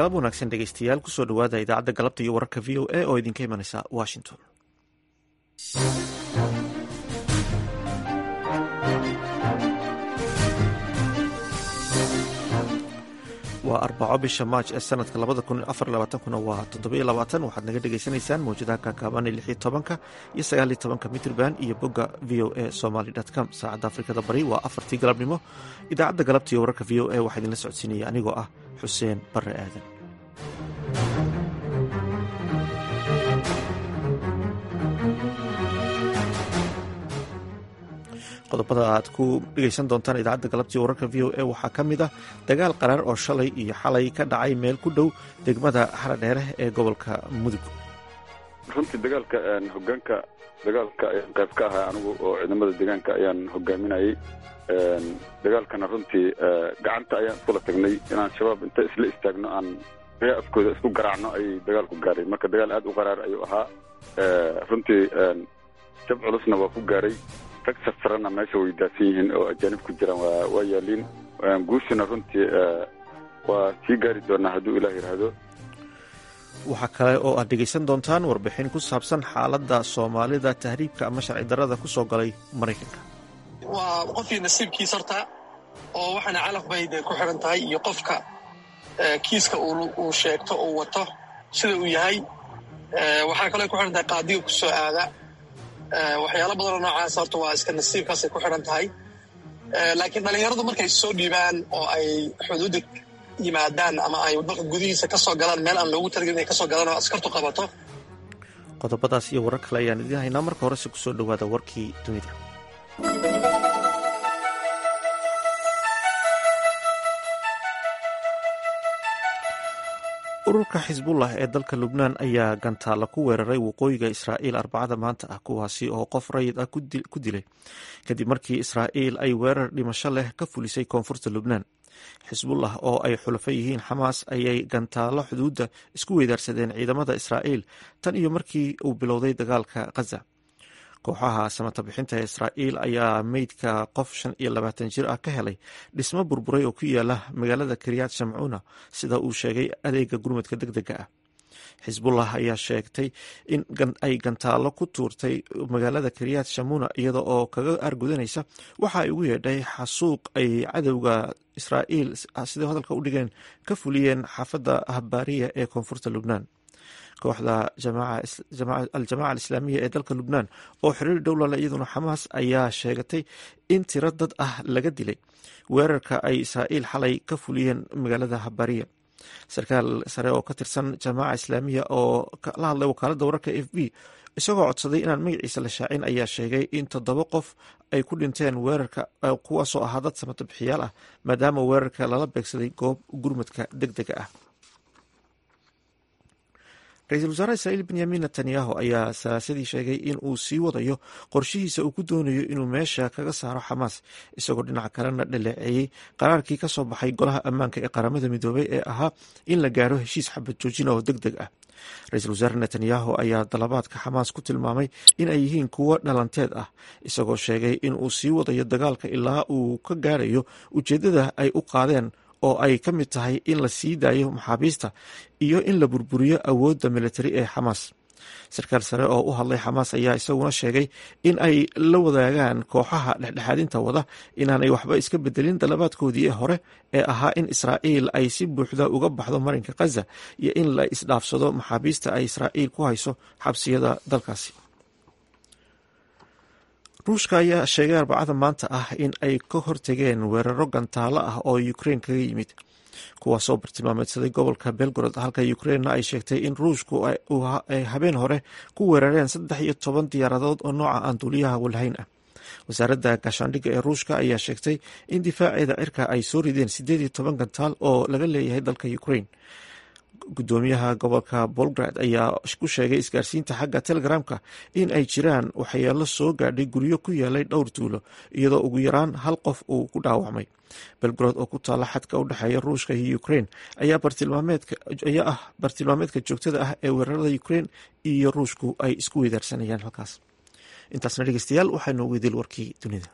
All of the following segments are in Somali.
galab wanaagsan dhegeystayaal kusoo dhawaada idaacadda galabta iyo wararka v o a oo idinka imanaysa washington waa arbaco bisha maaj ee sanadka labada kun afar labaatankuna waa toddobiyo labaatan waxaad naga dhagaysanaysaan mawjadaha kaakaaban ee lixiyo tobanka iyo sagaaliyo tobanka mitrban iyo bogga v o a somaly com saacadda afrikada bari waa afartii galabnimo idaacadda galabta iyo wararka v o a waxaa idinla socodsiinaya anigoo ah xuseen bare aadan qodobada aad ku dhegeysan doontaan idaacadda galabtii wararka v o a waxaa ka mid ah dagaal qaraar oo shalay iyo xalay ka dhacay meel ku dhow degmada xaradheere ee gobolka mudug runtii dagaalka hogaanka dagaalka ayaan qayb ka ahaa anigu oo ciidamada deegaanka ayaan hogaaminayay dagaalkana runtii gacanta ayaan iskula tagnay inaan shabaab inta isla istaagno aan ria afkooda isku garaacno ayay dagaalku gaaray marka dagaal aad u qaraar ayuu ahaa runtii jab culusna waa ku gaaray rag safrana meesha way daadsan yihiin oo ajaanib ku jiraan waa yaaliin guushuna runtii waa sii gaari doonaa hadduu ilaah yidhaahdo waxaa kale oo aad dhegaysan doontaan warbixin ku saabsan xaaladda soomaalida tahriibka ama sharci darrada ku soo galay maraykanka waa qofkii nasiibkiis horta oo waxaana calaf bay dee ku xidhan tahay iyo qofka kiiska uu sheegto uu wato sida uu yahay waxaa kaloo ku xidhan tahay qaadiga ku soo aada waxyaalo badanoo noocaas horta waa iska nasiibkaasay ku xidhan tahay laakiin dhallinyaradu markay soo dhiibaan oo ay xuduudda yimaadaan ama ay dalka gudihiisa ka soo galaan meel aan loogu talagelin inay ka soo galaan oo askartu qabato qodobadaas iyo warar kale ayaan idiin haynaa marka horese kusoo dhowaada warkii dunida ururka xisbullah ee dalka lubnaan ayaa gantaalla ku weeraray waqooyiga israa'iil arbacada maanta ah kuwaasi oo qof rayid ah ku dilay kadib markii israa'iil ay weerar dhimasho leh ka fulisay koonfurta lubnaan xisbullah oo ay xulafo yihiin xamaas ayay gantaallo xuduudda isku weydaarsadeen ciidamada israa'iil tan iyo markii uu bilowday dagaalka khaza kooxaha samata bixinta ee israa'iil ayaa meydka qof shan iyo labaatan jir ah ka helay dhismo burburay oo ku yaala magaalada kiryat shamcuuna sida uu sheegay adeega gurmadka deg dega ah xisbullah ayaa sheegtay in ay gantaallo ku tuurtay magaalada kiryat shamuna iyada oo kaga argudanaysa waxa ay ugu yeedhay xasuuq ay cadowga israa'iil sidai hadalka u dhigeen ka fuliyeen xaafadda habbaariya ee koonfurta lubnaan kooxda al-jamaaca alislaamiya ee dalka lubnaan oo xiriir dhowlale iyaduna xamaas ayaa sheegatay in tiro dad ah laga dilay weerarka ay israa'iil xalay ka fuliyeen magaalada habariya sarkaal sare oo ka tirsan jamaaca islaamiya oo la hadlay wakaaladda wararka f b isagoo codsaday inaan magaciisa la shaacin ayaa sheegay in toddoba qof ay ku dhinteen weerarka kuwaasoo ahaa dad samata bixiyaal ah maadaama weerarka lala beegsaday goob gurmadka deg dega ah ra-iisul wasaaraha israa'iil benyamin netanyahu ayaa salaasadii sheegay in uu sii wadayo qorshihiisa uu ku doonayo inuu meesha kaga saaro xamaas isagoo dhinaca kalena dhaleeceeyey qaraarkii ka soo baxay golaha ammaanka ee qaramada midoobay ee ahaa in la gaaro heshiis xabad joojina oo deg deg ah ra-iisul wasaare netanyahu ayaa dalabaadka xamaas ku tilmaamay in ay yihiin kuwo dhalanteed ah isagoo sheegay in uu sii wadayo dagaalka ilaa uu ka gaarayo ujeeddada ay u qaadeen oo ay ka mid tahay in la sii daayo maxaabiista iyo in la burburiyo awoodda militari ee xamaas sarkaal sare oo u hadlay xamaas ayaa isaguna sheegay in ay la wadaagaan kooxaha dhexdhexaadinta wada inaanay waxba iska bedelin dalabaadkoodii hore ee ahaa in israa'iil ay si buuxda uga baxdo marinka khaza iyo in la isdhaafsado maxaabiista ay israa'iil ku hayso xabsiyada dalkaasi ruushka ayaa sheegay arbacada maanta ah in ay ka hortegeen weeraro gantaalo ah oo ukrein kaga yimid kuwaasoo bartilmaameedsaday gobolka belgorod halka ukreinna ay sheegtay in ruushku ay habeen hore ku weerareen saddex iyo toban diyaaradood oo nooca aan duuliyaha walhayn ah wasaaradda gaashaandhigga ee ruushka ayaa sheegtay in difaaceeda cirka ay soo rideen siddeed iyo toban gantaal oo laga leeyahay dalka ukrein gudoomiyaha gobolka bolgrad ayaa ku sheegay isgaarsiinta xagga telegramka in ay jiraan waxyeelo soo gaadhay guryo ku yaalay dhowr tuulo iyadoo ugu yaraan hal qof uu ku dhaawacmay belgrod oo ku taalla xadka u dhexeeya ruushka iyo ukrein ayaa ah bartilmaameedka joogtada ah ee weerarada ukrein iyo ruushku ay isku weydaarsanayaan halkaas intaasna dhegeystayaal waxaa noogu idil warkii dunida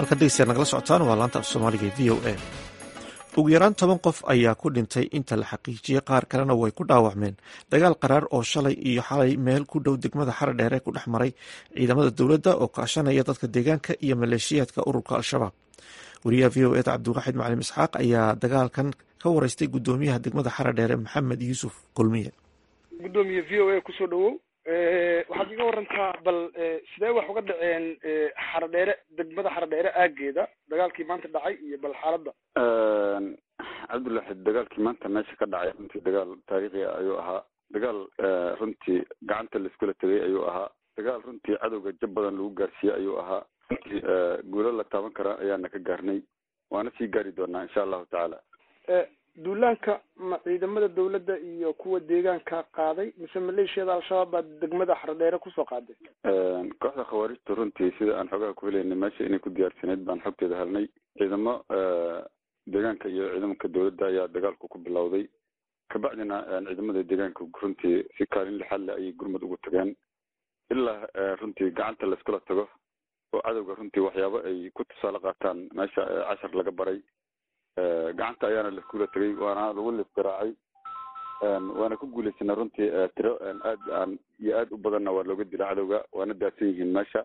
halkaad degeystayaad nagala socotaan waa laanta af soomaaliga e v o a ugu yaraan toban qof ayaa ku dhintay inta la xaqiijiyey qaar kalena way ku dhaawacmeen dagaal qaraar oo shalay iyo xalay meel ku dhow degmada xara dheere ku dhex maray ciidamada dowladda oo kaashanaya dadka deegaanka iyo maleeshiyaadka ururka al-shabaab wariyaha v o eda cabdiwaaxid macalim isxaaq ayaa dagaalkan ka wareystay gudoomiyaha degmada xara dheere maxamed yuusuf kulmiye gudoomiye v o a kusoo dhawow waxaad iga warantaa bal sidee wax uga dhaceen xaradheere degmada xaradheere aageeda dagaalkii maanta dhacay iyo bal xaaladda cabdulaxid dagaalkii maanta meesha ka dhacay runtii dagaal taariikhi ah ayuu ahaa dagaal runtii gacanta laiskula tegay ayuu ahaa dagaal runtii cadowga jab badan lagu gaarsiiyey ayuu ahaa runtii guulo la taaban kara ayaana ka gaarnay waana sii gaari doonaa insha allahu tacaala duulaanka ma ciidamada dawladda iyo kuwa deegaanka qaaday mise maleeshiyada al-shabaab baa degmada xaradheere kusoo qaaday kooxda khawaarijta runtii sida aan xogaha ku helaynay meesha inay ku diyaarsanayd baan xogteeda helnay ciidamo deegaanka iyo ciidamanka dawladda ayaa dagaalku ku bilowday kabacdina ciidamada deegaanka runtii si kaalin lixaad le ayay gurmud ugu tageen ilaa runtii gacanta laiskula tago oo cadowga runtii waxyaabo ay ku tusaale qaataan meesha cashar laga baray gacanta ayaana laiskula tegay waana lagu lisgaraacay waana ku guulaysanay runtii tiro aad aan iyo aad u badanna waa looga dila cadowga waana daadsan yihiin meesha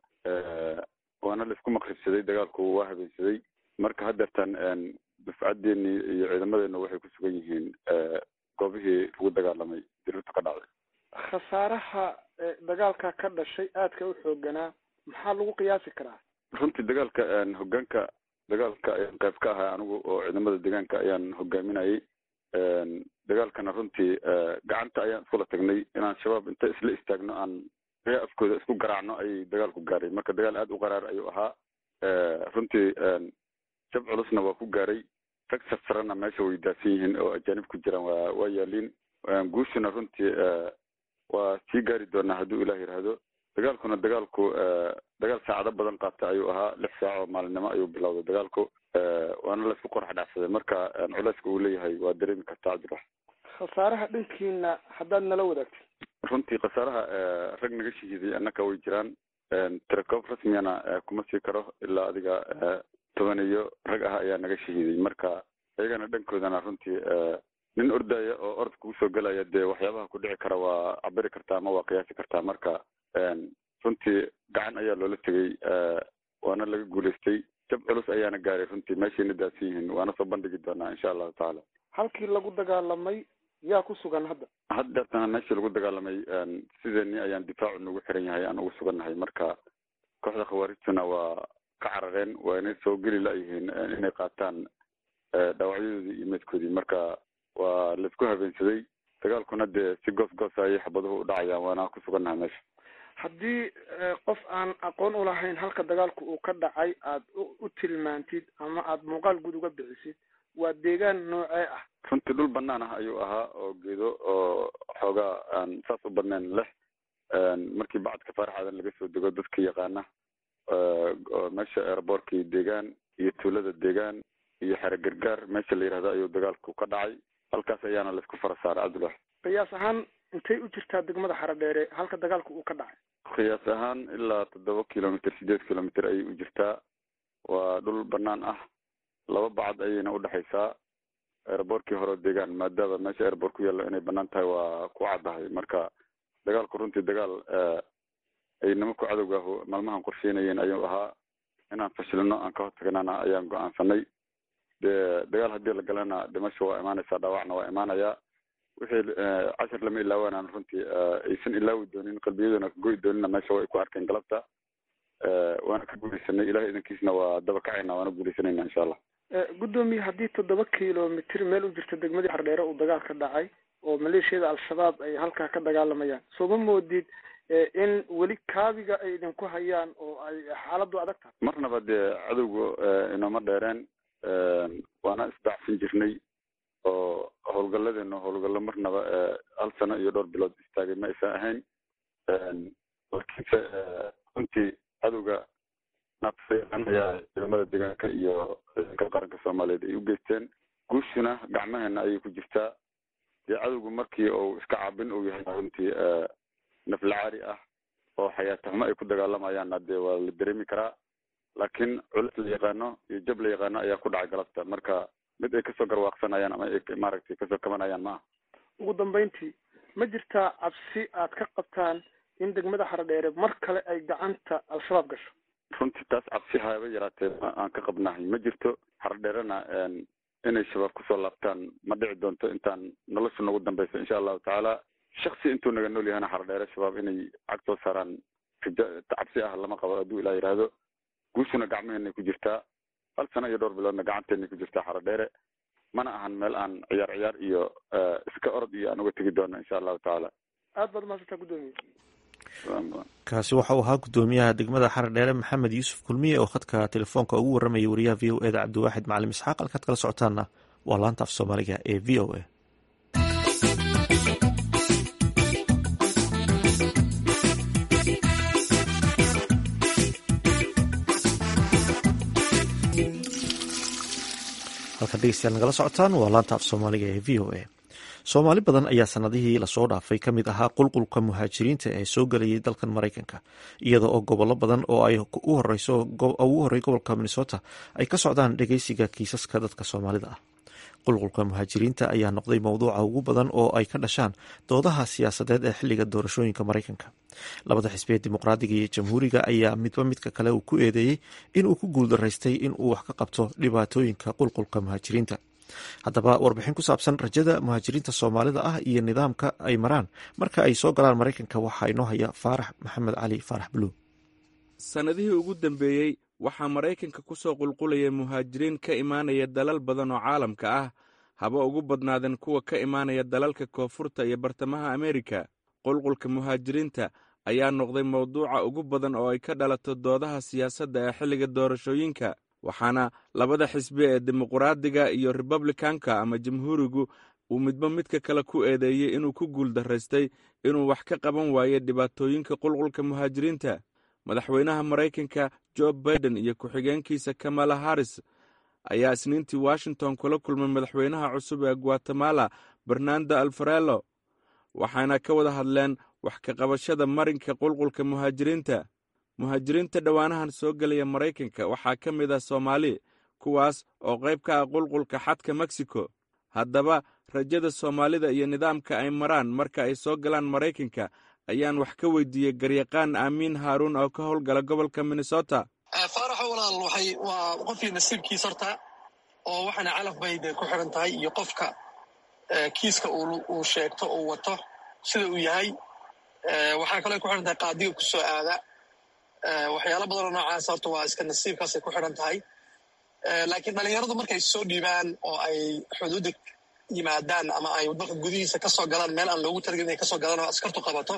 waana laisku maqribsaday dagaalku waa habeensaday marka haddeertan dufcadeeni iyo ciidamadeena waxay ku sugan yihiin goobihii lagu dagaalamay dirirta ka dhacday khasaaraha dagaalka ka dhashay aadka u xooganaa maxaa lagu qiyaasi karaa runtii dagaalka hogaanka dagaalka ayaan qayb ka ahay anigu oo ciidamada deegaanka ayaan hogaaminayay dagaalkana runtii gacanta ayaan iskula tagnay inaan shabaab inta isla istaagno aan ree afkooda isku garaacno ayay dagaalku gaaray marka dagaal aad u qaraar ayuu ahaa runtii jab culusna waa ku gaaray rag sarsarana meesha way daadsan yihiin oo ajaanib ku jiraan waa waa yaaliin guushuna runtii waa sii gaari doonaa hadduu ilaah yidhaahdo dagaalkuna dagaalku dagaal saacado badan qaata ayuu ahaa lix saac oo maalinimo ayuu bilowday dagaalku waana laisku qorax dhacsaday marka culeyska uu leeyahay waa dareemi kartaa cabdirax khasaaraha dhankiina haddaad nala wadaagtid runtii khasaaraha rag naga shahiiday annaka way jiraan tirakoob rasmiyana kuma sii karo ilaa adiga toban iyo rag ah ayaa naga shahiiday marka iyagana dhankoodana runtii nin ordaya oo orod kugu soo gelaya dee waxyaabaha ku dhici kara waa cabiri kartaa ama waa qiyaasi kartaa marka runtii gacan ayaa loola tegay waana laga guulaystay jab culus ayaana gaaray runtii meeshayna daadsan yihiin waana soo bandhigi doonaa insha allahu tacaala halkii lagu dagaalamay yaa ku sugan hadda haddeertana meeshii lagu dagaalamay sideeni ayaan difaacu nagu xiran yahay aan ugu sugannahay marka kooxda khawaarijtuna waa ka carareen waa inay soo geli layihiin inay qaataan dhaawacyadoodii iyo meedkoodii marka waa laisku habeensaday dagaalkuna dee si goos goosa ayay xabaduhu u dhacayaan waana ku sugannahay meesha haddii qof aan aqoon ulahayn halka dagaalku uu ka dhacay aad u tilmaantid ama aad muuqaal guud uga bixisid waa deegaan noocee ah runtii dhul banaan ah ayuu ahaa oo geedo oo xoogaa aan saas u badnayn leh markii bacadka faarax aadan laga soo dego dadka yaqaana oo meesha airboortkii deegaan iyo tuulada deegaan iyo xere gargaar meesha la yidhahdo ayuu dagaalku ka dhacay halkaas ayaana laisku fara saaray cabdullah qiyaas ahaan intay u jirtaa degmada xaradheere halka dagaalku uu ka dhacay qiyaas ahaan ilaa toddoba kilomitr sideed kilomitr ayay u jirtaa waa dhul banaan ah laba bacad ayayna udhexaysaa airboortkii hore deegaan maadaama meesha airboort ku yaallo inay banaan tahay waa ku caddahay marka dagaalku runtii dagaal ay nimanku cadowgaahu maalmahan qorsheynayeen ayuu ahaa inaan fashilino aan ka hortagnana ayaan go-aansanay dee dagaal haddii la galana dhimasho waa imaanaysaa dhaawacna waa imaanayaa wixii cashar lama ilaawanaan runtii aysan ilaawi doonin qalbiyaduna ka goyi doonina meesha way ku arkeen galabta waana ka guuleysanay ilahay idankiisna waa daba kacayna waana guuleysanayna insha allah guddoomiye haddii toddoba kilomitr meel u jirta degmadii xardheere uu dagaal ka dhacay oo maleeshiyada al-shabaab ay halkaa ka dagaalamayaan soo ma moodid in weli kaabiga ay idinku hayaan oo ay xaaladdu adag tahay marnaba dee cadowga inooma dheereen waana isdacsan jirnay oo howlgalladeena howlgallo marnaba hal sano iyo dhowr bilood istaagay ma aysan ahayn laakiinse runtii cadowga naafsayan ayaa ciidamada deegaanka iyo ciidanka qaranka soomaaliyeed ay u geysteen guushuna gacmaheena ayay ku jirtaa dee cadowgu markii uu iska caabin uu yahay runtii naflacaari ah oo xayaatahmo ay ku dagaalamayaanna dee waa la dareemi karaa laakiin culis la yaqaano iyo jab la yaqaano ayaa ku dhacay galabta marka mid ay kasoo garwaaqsanayaan ama ay maaragtay kasoo kabanayaan ma aha ugu dambeyntii ma jirtaa cabsi aad ka qabtaan in degmada xaradheere mar kale ay gacanta al-shabaab gasho runtii taas cabsi haaba yaraatee aan ka qabnahay ma jirto xaradheerena inay shabaab kusoo laabtaan ma dhici doonto intaan nolosha nagu dambeyso insha allahu tacaala shaksi intuu naga nool yahana xaradheere shabaab inay cag soo saaraan rija cabsi ah lama qabo hadduu ilaa yidhaahdo guushuna gacmaheenay ku jirtaa hal sano iyo dhowr biloodna gacanteenay ku jirtaa xaradheere mana ahan meel aan ciyaar ciyaar iyo iska orod iyo aan uga tegi doono insha allahu tacaala aad baad mahadsantaa guddoomiye kaasi waxa uu ahaa guddoomiyaha degmada xaradheere maxamed yuusuf kulmiye oo khadka telefoonka ugu warramayay wariyaha v o eda cabdiwaaxid macalim isxaaq halkaad kala socotaanna waa laanta af soomaaliga ee v o a halkaad dhegeystayaal nagala socotaan waa laanta af soomaaliga ee v o a soomaali badan ayaa sanadihii lasoo dhaafay ka mid ahaa qulqulka muhaajiriinta ee soo gelayay dalkan maraykanka iyada oo gobollo badan oo ay ugu horey gobolka minnesota ay ka socdaan dhegeysiga kiisaska dadka soomaalida ah qulqulka muhaajiriinta ayaa noqday mowduuca ugu badan oo ay ka dhashaan doodaha siyaasadeed ee xiliga doorashooyinka maraykanka labada xisbi ee dimuqraadiga iyo jamhuuriga ayaa midba midka kale uu ku eedeeyey inuu ku guuldaraystay inuu wax ka qabto dhibaatooyinka qulqulka muhaajiriinta haddaba warbixin ku saabsan rajada muhaajiriinta soomaalida ah iyo nidaamka ay maraan marka ay soo galaan maraykanka waxaa inoo haya faarax maxamed cali faarax buluug sannadihii ugu dambeeyey waxaa maraykanka ku soo qulqulaya muhaajiriin ka imaanaya dalal badan oo caalamka ah haba ugu badnaadeen kuwa ka imaanaya dalalka koonfurta iyo bartamaha ameerika qulqulka muhaajiriinta ayaa noqday mawduuca ugu badan oo ay ka dhalato doodaha siyaasadda ee xilliga doorashooyinka waxaana labada xisbi ee dimuqraadiga iyo republikanka ama jamhuurigu uu midba midka kale ku eedeeyey inuu ku guuldaraystay inuu wax ka qaban waayo dhibaatooyinka qulqulka muhaajiriinta madaxweynaha maraykanka jo baiden iyo ku-xigeenkiisa kamala harris ayaa isniintii washington kula kulmay madaxweynaha cusub ee guatemala bernando alfarello waxaana ka wada hadleen wax ka qabashada marinka qulqulka muhaajiriinta muhaajiriinta dhowaanahan soo gelaya maraykanka waxaa ka mid ah soomaali kuwaas oo qayb ka ah qulqulka xadka meksiko haddaba rajada soomaalida iyo nidaamka ay maraan marka ay soo galaan maraykanka ayaan wax ka weydiiyey garyaqaan aamiin haaruun oo ka howlgala gobolka minnesota faaraxo walaal waxay waa qofkii nasiibkiis horta oo waxaana calaf bay de ku xiran tahay iyo qofka kiiska uu sheegto uu wato sida uu yahay waxaa kaloo ku xiran tahay qaadiga ku soo aada waxyaalo badanoo noocaas horta waa iska nasiibkaasay ku xiran tahay laakiin dhalinyaradu markay soo dhiibaan oo ay xuduudda yimaadaan ama ay dalka gudihiisa ka soo galaan meel aan loogu talagelin inay kasoo galaan oo askartu qabato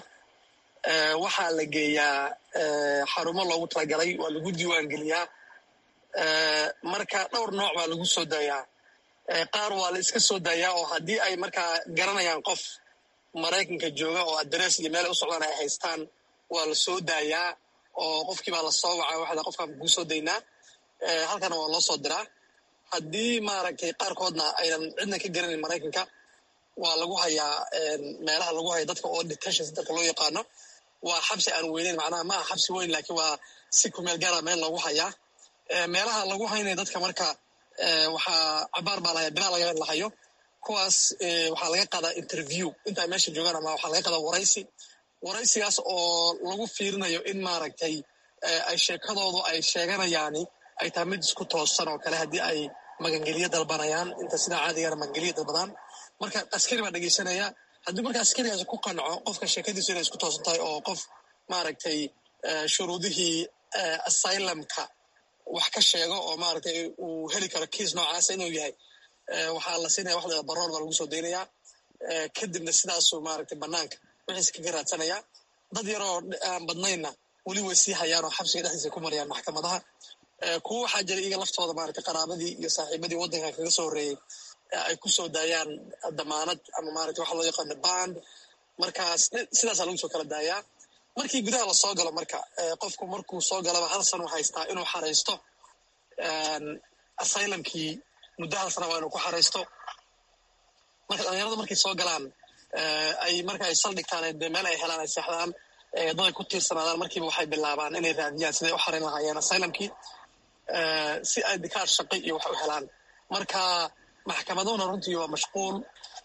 waxaa la geeyaa xarumo loogu talagalay waa lagu diiwaan geliyaa marka dhowr nooc baa lagu soo daayaa qaar waa la iska soo daayaa oo haddii ay markaa garanayaan qof maraykanka jooga oo adrees iyo meel u socdaan ay haystaan waa la soo daayaa oo qofkii baa la soo wacay waxda qofkaan kuu soo daynaa halkana waa loo soo diraa haddii maaragtay qaarkoodna aynan cidna ka garanayn maraykanka waa lagu hayaa meelaha lagu haya dadka oo detention centerka loo yaqaano waa xabsi aan weyneyn macnaha ma aha xabsi weyn laakiin waa si kumeel gaara meel lagu hayaa meelaha lagu haynaya dadka marka waxaa cabaar baa lahaya bilaa laga lahayo kuwaas waxaa laga qaadaa interview intaa meesha joogaan ama waxaa laga qaadaa waraysi waraysigaas oo lagu fiirinayo in maaragtay ay sheekadoodu ay sheeganayaani ay tahay mid isku toosan oo kale haddii ay magangeliyo dalbanayaan inta sidaa caadigana magangeliyo dalbadaan marka askari baa dhegeysanaya haddii marka askarigaas ku qanco qofka sheekadiisu inay isku toosan tahay oo qof maaragtay shuruudihii asylumka wax ka sheego oo maaragtay uu heli karo kiis noocaasa inuu yahay waxaa la siinaya wax la baroor baa lagu soo daynayaa kadibna sidaasuu maaragtay banaanka wixiis kaga raadsanayaa dad yaroo aan badnaynna weli way sii hayaan oo xabsiga dhexdiisa ku marayaan maxkamadaha kuwa waxaa jira iyaga laftooda maaragtay qaraabadii iyo saaxiibadii waddanka kaga soo horreeyey ay ku soo daayaan damaanad ama maaragtay waxa loo yaqaano band markaas sidaasaa lagu soo kala daayaa markii gudaha lasoo galo marka qofku markuu soo galaba hal sano haystaa inuu xaraysto asylumkii muddo hal sana waa inuu ku xaraysto marka dhalinyarada markay soo galaan ay marka ay saldhigtaan dee meel ay helaan ay seexdaan dad ay ku tiirsanaadaan markiiba waxay bilaabaan inay raadiyaan siday u xarin lahaayeen asylumkii si ay dikaar shaqi iyo wax u helaan marka maxkamaduna runtii waa mashquul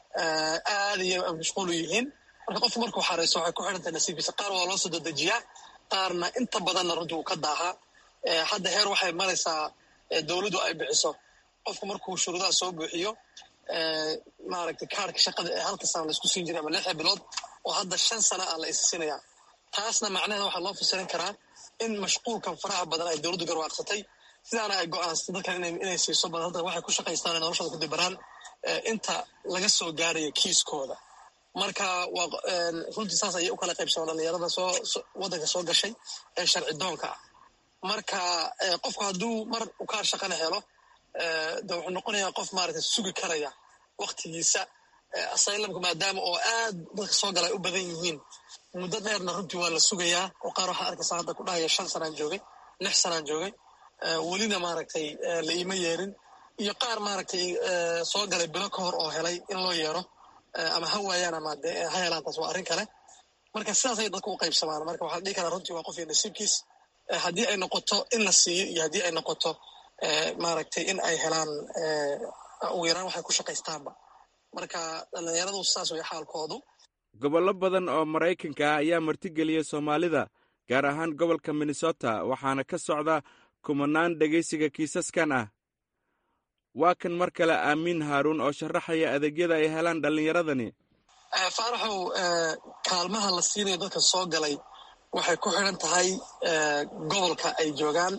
aad iyo mashquul u yihiin marka qofku markuu xarayso waxay ku xidhantahay nasiibkiisa qaar waa loo soo dedejiyaa qaarna inta badanna runtii wuu ka daahaa hadda heer waxay maraysaa dowladdu ay bixiso qofku markuu shuruudaha soo buuxiyo maaragtay kaarka shaqada ee halka sana laisku siin jiray ama lixda bilood oo hadda shan sana ah la is siinayaa taasna macnaheeda waxaa loo fasirin karaa in mashquulkan faraha badan ay dowladdu garwaaqsatay sidaana ay go-aansatay dadkan inay siiso bal hadda waxay ku shaqaystaan ee noloshooda ku dibaraan inta laga soo gaaraya kiiskooda marka waa runtii saas ayay u kala qaybsamaan dhalinyarada soo waddanka soo gashay ee sharci doonka ah marka qofku hadduu mar ukaar shaqana helo de wuxuu noqonayaa qof maaragtay sugi karaya waktigiisa asylumka maadaama oo aad dadka soo gala ay u badan yihiin muddo dheerna runtii waa la sugayaa oo qaar waxaa arkaysaa hadda ku dhahaya shan sanaan joogay lix sanaan joogay welina maaragtay la iima yeerin iyo qaar maaragtay soo galay bilo ka hor oo helay in loo yeero ama ha waayaan ama de ha helaan taas waa arrin kale marka sidaas ay dadku u qaybsamaan marka waxaa dhihi karaa runtii waa qof iyo nasiibkiis haddii ay noqoto in la siiyo iyo haddii ay noqoto maaragtay in ay helaan ugu yaraan waxay ku shaqaystaanba marka dhallinyaradu saas way xaalkoodu gobollo badan oo maraykanka ah ayaa martigeliyey soomaalida gaar ahaan gobolka minnesota waxaana ka socda kumanaan dhegaysiga kiisaskan ah waa kan mar kale aamiin haaruun oo sharaxaya adeegyada ay helaan dhallinyaradani faaraxow kaalmaha la siinayo dadka soo galay waxay ku xidhan tahay gobolka ay joogaan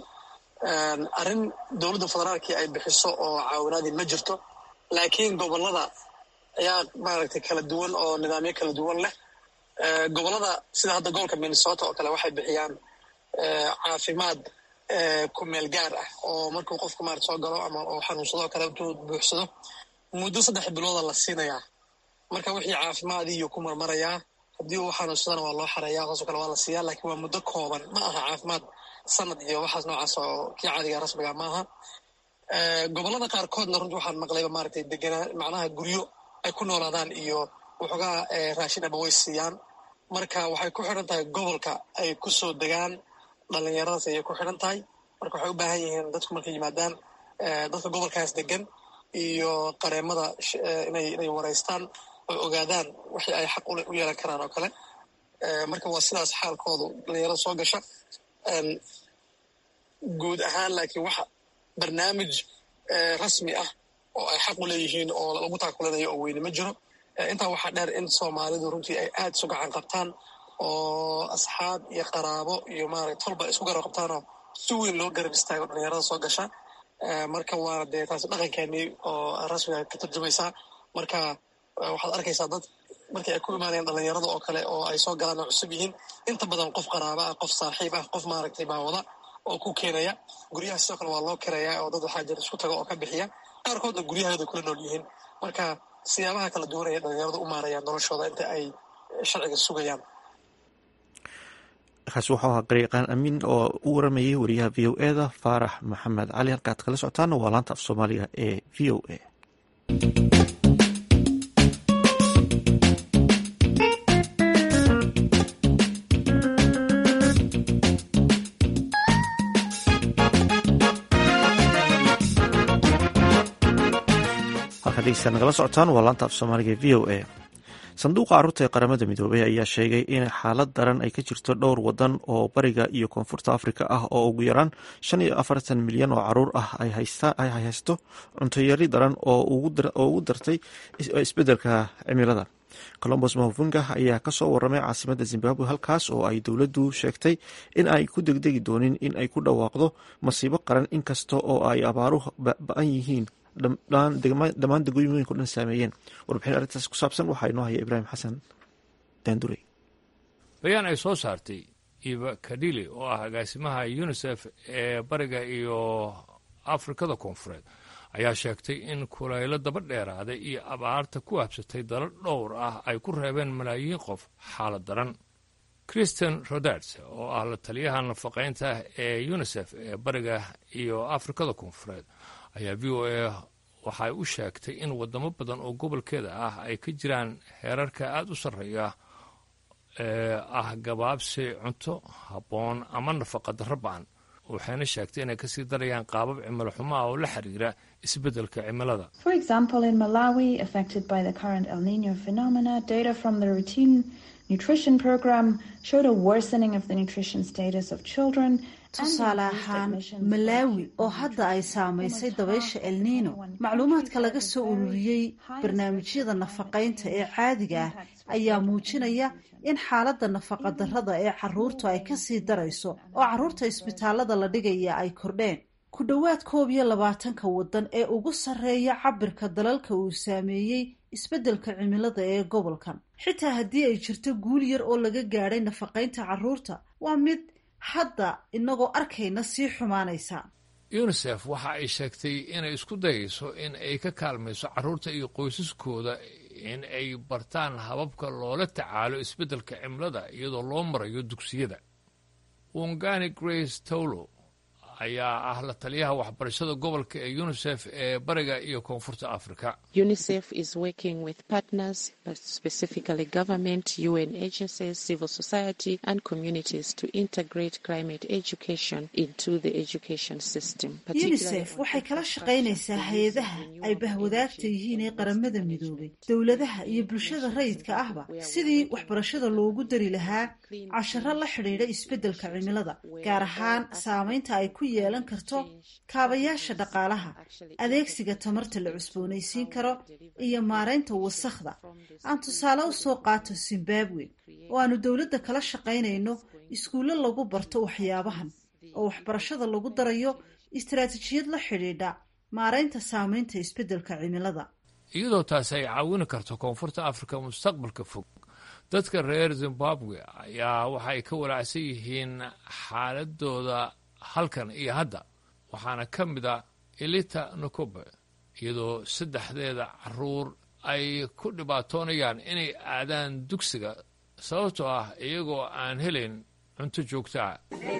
arrin dowladda federaalkii ay bixiso oo caawinaadii ma jirto laakiin gobollada ayaa maaragtay kala duwan oo nidaamyo kala duwan leh gobollada sida hadda gobolka minnesota oo kale waxay bixiyaan caafimaad ku meel gaar ah oo markuu qofku maarata soo galo ama oo xanuunsado oo kale intuu buuxsado muddo saddex bilooda la siinayaa marka wixii caafimaadii iyo ku marmarayaa haddii uu xanuunsadana waa loo xareeyaa saasoo kale waa la siiyaa laakiin waa muddo kooban ma aha caafimaad sanad iyo waxaas noocaas oo kii caadiga rasmiga ma aha gobollada qaarkoodna runtii waxaan maqlayba maaragtay deganaa macnaha guryo ay ku noolaadaan iyo waxoogaa raashin ama way siiyaan marka waxay ku xidhan tahay gobolka ay ku soo degaan dhallinyaradaas ayay ku xidhan tahay marka waxay u baahan yihiin dadku markay yimaadaan dadka gobolkaas degan iyo qareemada inay inay waraystaan oo ogaadaan wixii ay xaq u yeelan karaan oo kale marka waa sidaas xaalkoodu dhallinyarada soo gasha guud ahaan laakiin waxa barnaamij rasmi ah oo ay xaq u leeyihiin oo lagu taakulanayo oo weyne ma jiro intaa waxaa dheer in soomaalidu runtii ay aad isu gacan qabtaan oo asxaab iyo qaraabo iyo maarata tolba isku garab qabtaanoo si weyn loo garab istaago dhalinyarada soo gasha marka waana dee taasi dhaqankeennii oo rasmiga ka turjumaysaa marka waxaad arkaysaa dad markii ay ku imaanayaan dhalinyarada oo kale oo ay soo galaan oo cusub yihiin inta badan qof qaraaba ah qof saaxiib ah qof maaragtay baawada oo ku keenaya guryaha sidoo kale waa loo kirayaa oo dad waxaa jira isku taga oo ka bixiya qaarkoodna guryahooda kula nool yihiin marka siyaabaha kala duwan ayay dhalinyaradu u maarayaan noloshooda inta ay sharciga sugayaan kaasi wuxuu ahaa garyaqaan amiin oo u waramayay wariyaha v o e da faarax maxamed cali halkaad kala socotaana waa laanta af soomaaliga ee v o a halkaad dhegeystaad nagala socotaan waa laanta af soomaaliga ee v o a sanduuqa carruurta ee qaramada midoobay ayaa sheegay in xaalad daran ay ka jirto dhowr wadan oo bariga iyo koonfurta afrika ah oo ugu yaraan shan iyo afartan milyan oo caruur ah ay haysto cuntoyari daran oo ugu dartay isbedelka cimilada colombos mahofunga ayaa kasoo waramay caasimada zimbabwe halkaas oo ay dowladdu sheegtay in ay ku degdegi doonin in ay ku dhawaaqdo masiibo qaran inkasta oo ay abaaruhu ba-an yihiin dhammaan degooyinko dhan saameeyeen warbixin arrintaas ku saabsan waxaa inoo haya ibraahim xasan daandurey bayaan ay soo saartay iva kadili oo ah agaasimaha unisef ee bariga iyo afrikada koonfureed ayaa sheegtay in kulaylo daba dheeraaday iyo abaarta ku habsatay dalal dhowr ah ay ku reebeen malaayiin qof xaalad daran christian roderts oo ah la taliyaha nafaqaynta ee unisef ee bariga iyo afrikada koonfureed ayaa v o a waxay u sheegtay in wadamo badan oo gobolkeeda ah ay ka jiraan heerarka aada u sarreeya ee ah gabaabsi cunto habboon ama nafaqa darro ba-an waxayna sheegtay inay kasii darayaan qaabab cimilo xumo ah oo la xiriira isbeddelka cimilada For example, in Malawi, affected by the current El Nino phenomena, data from the routine nutrition program showed a worsening of the nutrition status of children. tusaale ahaan malaawi oo hadda ay saamaysay dabaysha el nino macluumaadka laga soo ururiyey barnaamijyada nafaqaynta ee caadiga ah ayaa muujinaya in xaaladda nafaqadarrada ee caruurtu ay kasii darayso oo caruurta isbitaalada la dhigaya ay kordheen ku dhowaad koob iyo labaatanka waddan ee ugu sarreeya cabirka dalalka uu saameeyey isbeddelka cimilada ee gobolkan xitaa haddii ay jirto guul yar oo laga gaadhay nafaqaynta caruurta waa mid hadda inagoo arkayna sii xumaanaysa unisef waxa ay sheegtay inay isku dayayso in ay ka kaalmayso carruurta iyo qoysaskooda in ay bartaan hababka loola tacaalo isbeddelka cimilada iyadoo loo marayo dugsiyada wongani grace towlo ayaa ah la taliyaha waxbarashada gobolka ee unisef ee bariga iyo koonfurta africa UNICEF is working with partners, but specifically government, UN agencies, civil society, and communities to integrate climate education into the education system. unisef waxay kala shaqaynaysaa hay-adaha ay bahwadaagta yihiin ee qaramada midoobay dowladaha iyo bulshada rayidka ahba sidii waxbarashada loogu dari lahaa casharo la xidhiidha isbeddelka cimilada gaar ahaan saamaynta ay ku yeelan karto kaabayaasha dhaqaalaha adeegsiga tamarta la cusboonaysiin karo iyo maaraynta wasakhda aan tusaale u soo qaato zimbabwe oo aanu dowladda kala shaqaynayno iskuulle lagu barto waxyaabahan oo waxbarashada lagu darayo istaraatijiyad la xidhiidha maaraynta saamaynta isbeddelka cimilada iyadoo taasi ay caawini karto koonfurta afrika mustaqbalka fog dadka reer zimbabwe ayaa waxay ka walaacsan yihiin xaaladooda halkan iyo hadda waxaana ka mid a elita nokobe iyadoo saddexdeeda caruur ay ku dhibaatoonayaan inay aadaan dugsiga sababtoo ah iyagoo aan helayn cunto joogtaa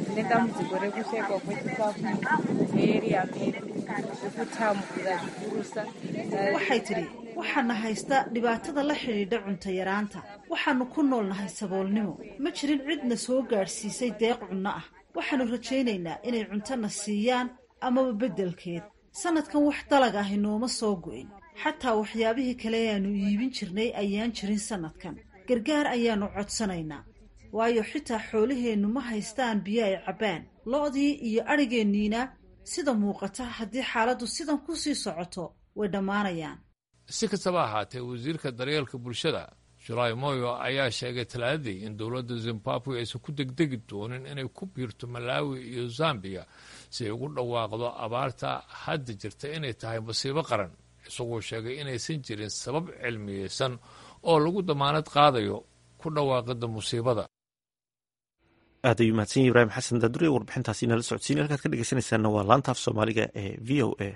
waxay tidhi waxaana haysta dhibaatada la xidhiidha cunto yaraanta waxaanu ku noolnahay saboolnimo ma jirin cidna soo gaadhsiisay deeq cunno ah waxaanu rajaynaynaa inay cuntona siiyaan amaba beddelkeed sannadkan wax dalag ahi nooma soo go'in xataa waxyaabihii kale ee aanu iibin jirnay ayaan jirin sannadkan gargaar ayaannu codsanaynaa waayo xitaa xoolaheennu ma haystaan biyo ay cabbaan lo'dii iyo adhigeenniina sida muuqata haddii xaaladdu sidan ku sii socoto way dhammaanayaan si kastaba ahaatee wasiirka daryeelka bulshada julaay moyo ayaa sheegay talaadadii in dowladda zimbabwe aysan ku degdegi doonin inay ku biirto malaawi iyo zambiya si ay ugu dhawaaqdo abaarta hadda jirta inay tahay masiibo qaran isagoo sheegay inaysan jirin sabab cilmiyeysan oo lagu damaanad qaadayo ku dhawaaqida musiibada aad ayuu mahadsan yahi ibraahim xasan daadure warbixintaasi inala socodsiin halkaad ka dhegeysanaysaana waa laanta af soomaaliga ee v o a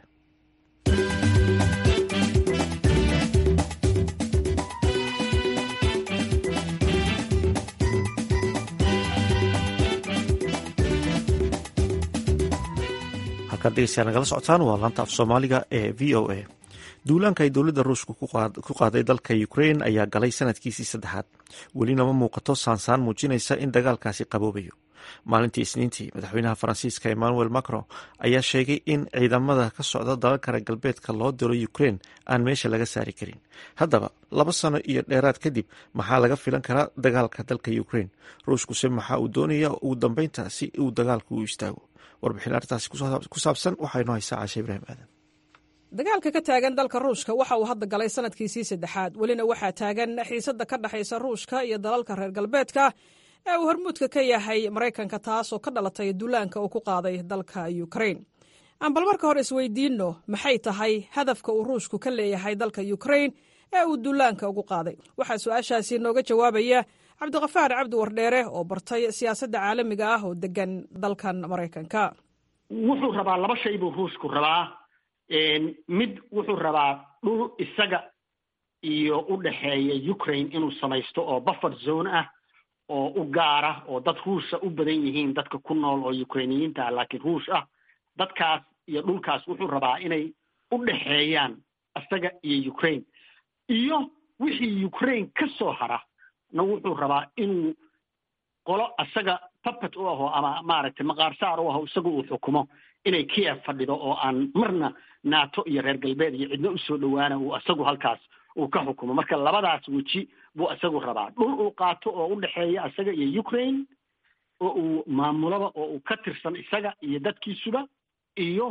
halkaad dhegeystayaa nagala socotaan waa laanta af soomaaliga ee v o a duulaanka ay dowladda ruushka ku qaaday dalka ukrain ayaa galay sanadkiisii saddexaad welina ma muuqato saansaan muujinaysa in dagaalkaasi qaboobayo maalintii isniintii madaxweynaha faransiiska emmanuel macron ayaa sheegay in ciidamada ka socda dalalka reer galbeedka loo diro ukrain aan meesha laga saari karin haddaba laba sano iyo dheeraad kadib maxaa laga filan karaa dagaalka dalka ukrain ruushkuse maxaa uu doonaya ugu dambeynta si uu dagaalku u istaago warbixin arrintaasi ku saabsan waxaynu haysaa caashe ibraahim aadan dagaalka ka taagan dalka ruushka waxa uu hadda galay sanadkiisii saddexaad welina waxaa taagan xiisadda ka dhexaysa ruushka iyo dalalka reer galbeedka ee uu hormuudka ka yahay maraykanka taasoo ka dhalatay duulaanka uu ku qaaday dalka ukrain aan bal marka hore isweydiinno maxay tahay hadafka uu ruushku ka leeyahay dalka ukrain ee uu duulaanka ugu qaaday waxaa su-aashaasi nooga jawaabaya cabdiqafaar cabdi wardheere oo bartay siyaasadda caalamiga ah oo degan dalkan maraykanka wuxuu rabaa laba shay buu ruushku rabaa mid wuxuu rabaa dhul isaga iyo u dhexeeya ukraine inuu samaysto oo buffer zone ah oo u gaara oo dad ruusha u badan yihiin dadka ku nool oo ukrainiyiinta ah laakiin ruush ah dadkaas iyo dhulkaas wuxuu rabaa inay u dhexeeyaan isaga iyo ukraine iyo wixii ukraine ka soo hara na wuxuu rabaa inuu qolo isaga puppet u aho ama maaragtay maqaarsaar u aho isaga uu xukumo inay kiev fadhido oo aan marna nato iyo reer galbeed iyo cidno usoo dhawaana uu isagu halkaas uu ka xukumo marka labadaas weji buu isagu rabaa dhul uu qaato oo u dhexeeya isaga iyo ukraine oo uu maamulaba oo uu ka tirsan isaga iyo dadkiisuba iyo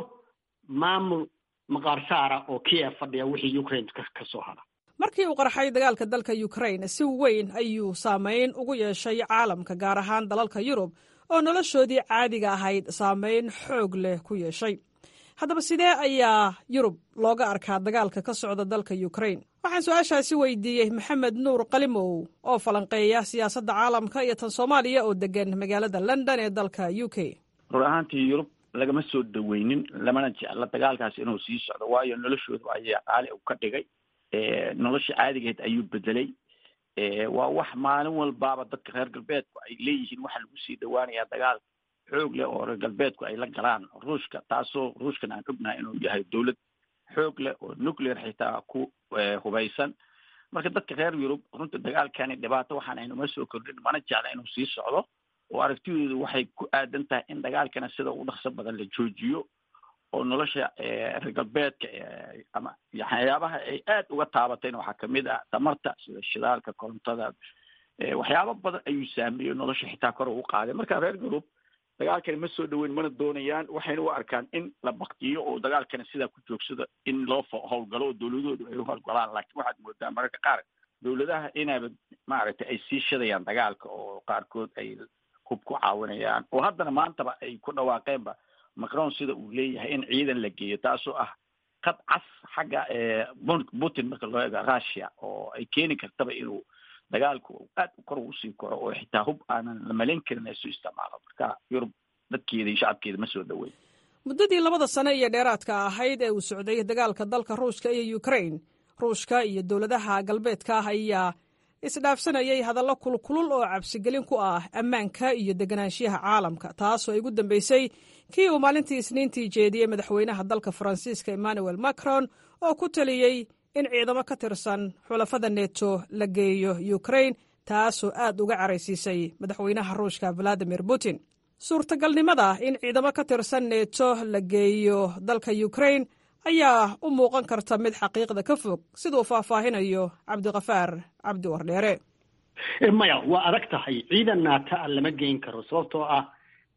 maamul maqaarsaara oo kiev fadhiya wixii ukraine ka soo hara markii uu qarxay dagaalka dalka ukraine si weyn ayuu saameyn ugu yeeshay caalamka gaar ahaan dalalka yurub oo noloshoodii caadiga ahayd saameyn xoog leh ku yeeshay haddaba sidee ayaa yurub looga arkaa dagaalka ka socda dalka ukraine waxaan su-aashaasi weydiiyey maxamed nuur qalimow oo falanqeeya siyaasadda caalamka iyo tan soomaaliya oo degan magaalada london ee dalka u k rur ahaantii yurub lagama soo dhaweynin lamana jecla dagaalkaas inuu sii socdo waayo noloshooda ayaa qaali u ka dhigay nolosha caadigeed ayuu bedelay waa wax maalin walbaaba dadka reer galbeedku ay leeyihiin waxaa lagu sii dhawaanayaa dagaal xoog leh oo reer galbeedku ay la galaan ruushka taasoo ruushkan aan ognahay inuu yahay dowlad xoog leh oo nuclear xitaa ku hubaysan marka dadka reer yurub runta dagaalkani dhibaato waxaan aynuma soo kordhin mana jecla inuu sii socdo oo aragtidoodu waxay ku aadan tahay in dagaalkana sida ugu dhaqso badan la joojiyo oo nolosha reer galbeedka ama waxyaabaha ay aad uga taabatayna waxaa kamid ah tamarta sida shidaalka korontada waxyaabo badan ayuu saameeyey nolosha xitaa kor ugu qaaday marka reer yurub dagaalkani ma soo dhaweyn mana doonayaan waxayna u arkaan in la baktiyo oo dagaalkani sidaa ku joogsada in loo howlgalo oo dowladoodu ay u howlgalaan laakiin waxaad moodaa mararka qaar dowladaha inaaba maaragtay ay sii shadayaan dagaalka oo qaarkood ay hub ku caawinayaan oo haddana maantaba ay ku dhawaaqeenba macron sida uu leeyahay in ciidan la geeyo taasoo ah qad cas xagga putin marka loo eego russia oo ay keeni kartaba inuu dagaalku aad kor ugu sii koro oo xitaa hub aanan la malayn karin ay su isticmaalo marka yurub dadkeeda iyo shacabkeeda ma soo dhaweyn muddadii labada sane iyo dheeraadka ahayd ee uu socday dagaalka dalka ruushka iyo ukraine ruushka iyo dowladaha galbeedka ah ayaa isdhaafsanayay hadallo kulkulul oo cabsigelin ku ah ammaanka iyo deganaanshiyaha caalamka taasoo ay ugu dambeysay kii uu maalintii isniintii jeediyey madaxweynaha dalka faransiiska emmanuel macron oo ku taliyey in ciidamo ka tirsan xulafada neto la geeyo ukraine taasoo aad uga caraysiisay madaxweynaha ruushka valadimir putin suurtagalnimada in ciidamo ka tirsan neto la geeyo dalka ukraine ayaa u muuqan karta mid xaqiiqda ka fog siduu faahfaahinayo cabdikafaar cabdi wardheere maya waa adag tahay ciidan naata a lama geyn karo sababtoo ah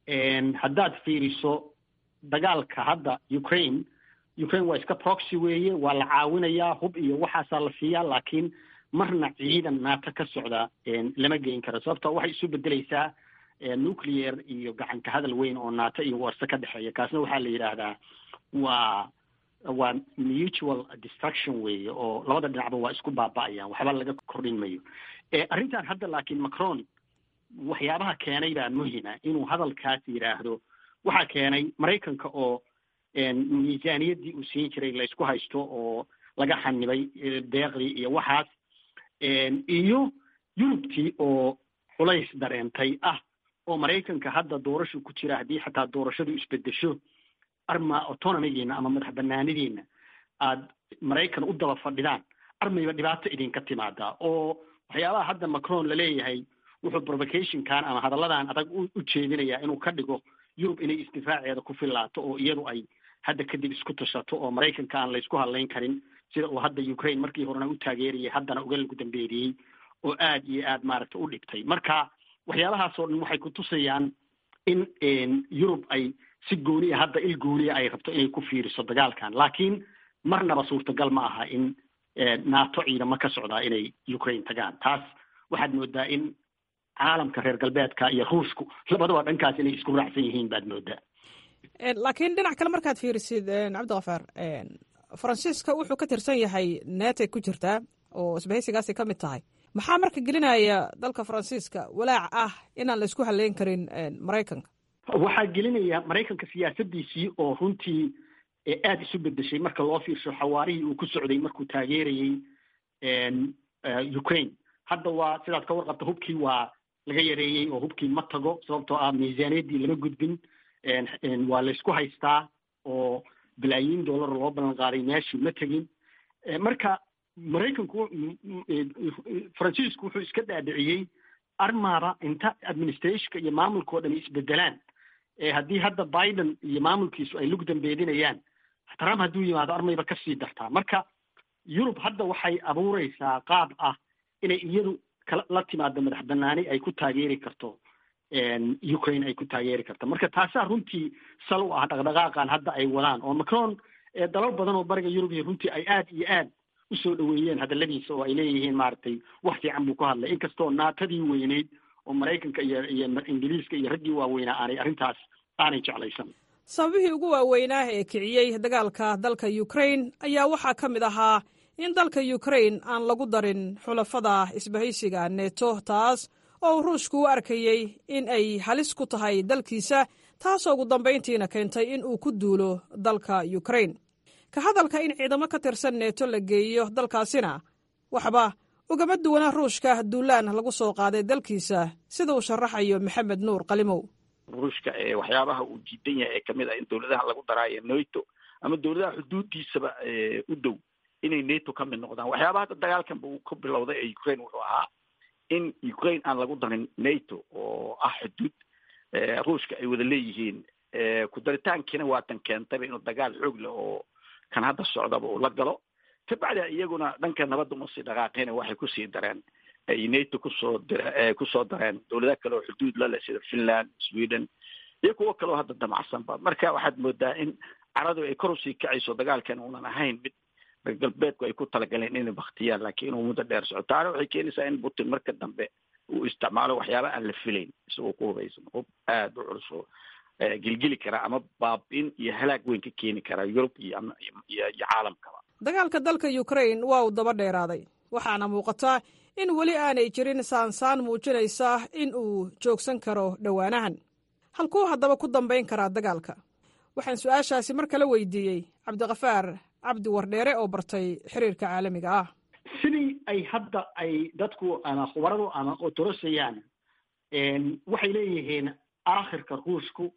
haddaad fiiriso dagaalka hadda ukraine ukraine waa iska proxy weeye waa la caawinayaa hub iyo waxaasaa la siiyaa laakiin marna ciidan naata ka socda lama geyn karo sababtoo waxay isu bedeleysaa nuclear iyo gacanka hadal weyn oo naata iyo warse ka dhexeeya kaasna waxaa la yidhaahdaa waa waa mutual destruction weeye oo labada dhinacba waa isku baaba'ayaan waxba laga kordhin mayo arrintan hadda laakiin macron waxyaabaha keenay baa muhima inuu hadalkaas yidhaahdo waxaa keenay maraykanka oo miisaaniyaddii uu siin jiray laysku haysto oo laga xanibay deeqdii iyo waxaas iyo yurubtii oo culays dareentay ah oo maraykanka hadda doorashu ku jira haddii xataa doorashadu isbedesho arma autonomigiina ama madax banaanidiina aad maraykan u daba fadhidaan armayba dhibaato idinka timaadaa oo waxyaabaha hadda macron laleeyahay wuxuu provocationkan ama hadalladan adag u jeedinayaa inuu ka dhigo yurub inay isdifaaceeda ku filaato oo iyadu ay hadda kadib isku tashato oo maraykanka aan laysku hadlayn karin sida uu hadda ukraine markii horena u taageerayay haddana uga lagu dambeeriyey oo aad iyo aad maaragta u dhibtay marka waxyaabahaas oo dhan waxay kutusayaan in yurub ay si gooniya hadda il gooniya ay rabto inay ku fiiriso dagaalkan laakiin marnaba suurtagal ma aha in nato ciidamo ka socdaa inay ukraine tagaan taas waxaad moodaa in caalamka reer galbeedka iyo ruushku labadaba dhankaas inay isku raacsan yihiin baad moodaa laakiin dhinac kale markaad fiirisid cabdikafaar faransiiska wuxuu ka tirsan yahay netay ku jirtaa oo isbahaysigaasay ka mid tahay maxaa marka gelinaya dalka faransiiska walaac ah inaan la isku haleyn karin maraykanka waxaa gelinaya maraykanka siyaasadiisii oo runtii aada isu bedeshay marka loo fiirsho xawaarihii uu ku socday markuu taageerayey ukraine hadda waa sidaad ka warqabta hubkii waa laga yareeyey oo hubkii ma tago sababtoo ah miisaaniyaddii lama gudbin waa laysku haystaa oo balaayiin dollar loo ballan qaaday meeshii ma tegin marka maraykanku faransiisku wuxuu iska dhaadhiciyey armaaba inta administrationka iyo maamulka o dhan isbedelaan haddii hadda biden iyo maamulkiisu ay lug dambeedinayaan trump hadduu yimaado armayba kasii dartaa marka yurub hadda waxay abuureysaa qaab ah inay iyadu la timaado madax banaani ay ku taageeri karto ukraine ay ku taageeri karto marka taasaa runtii sal u ah dhaqdhaqaaqan hadda ay wadaan oo macron dalal badan oo bariga yurub iyo runtii ay aad iyo aad usoo dhaweeyeen hadaladiisa oo ay leeyihiin maaragtay wax fiican buu ku hadlay inkastoo naatadii weyneyd oo maraykanka iyo iyo ingiriiska iyo raggii waaweynaa aanay arrintaas aanay jeclaysan sababihii ugu waaweynaa ee kiciyey dagaalka dalka ukraine ayaa waxaa ka mid ahaa in dalka ukraine aan lagu darin xulafada isbahaysiga neto taas oo uu ruushku u arkayey in ay halis ku tahay dalkiisa taasoo ugu dambayntiina keentay in uu ku duulo dalka ukraine ka hadalka in ciidamo ka tirsan neeto la geeyo dalkaasina waxba ugama duwana ruushka duulaan lagu soo qaaday dalkiisa sida uu sharaxayo maxamed nuur qalimow ruushka waxyaabaha uu diidan yahay ee kamid ah in dowladaha lagu daraayo nato ama dowladaha xuduudiisaba u dow inay nato ka mid noqdaan waxyaabaha hadda dagaalkanba uu ka bilowday ee ukraine wuxuu ahaa in ukraine aan lagu darin nato oo ah xuduud ruushka ay wada leeyihiin ku daritaankiina waatan keentayba inuu dagaal xoog leh oo kan hadda socdaba uu la galo kabacdi iyaguna dhanka nabadda uma sii dhaqaaqeen waxay kusii dareen ay nato kusoo dir kusoo dareen dowladaha kale oo xuduud la leh sida finland sweden iyo kuwo kale oo hadda damacsanba marka waxaad moodaa in caradu ay kor usii kacayso dagaalkan uunan ahayn mid reer galbeedku ay ku talagaleen inay baktiyaan laakiin inuu muddo dheer soco taana waxay keenaysaa in putin marka dambe uu isticmaalo waxyaaba aan la filayn isagoo ku hubaysan hub aada u culus oo gelgeli kara ama baab-in iyo halaag weyn ka keeni kara yurub iyo iyo caalamkaba dagaalka dalka ukraine waa uu daba dheeraaday waxaana muuqata in weli aanay jirin saansaan muujinaysa in uu joogsan karo dhowaanahan halkuu haddaba ku dambayn karaa dagaalka waxaan su-aashaasi mar kale weydiiyey cabdikafaar cabdi wardheere oo bartay xiriirka caalamiga ah sidii ay hadda ay dadku ama khubaradu ama otorosayaan waxay leeyihiin aakhirka ruushku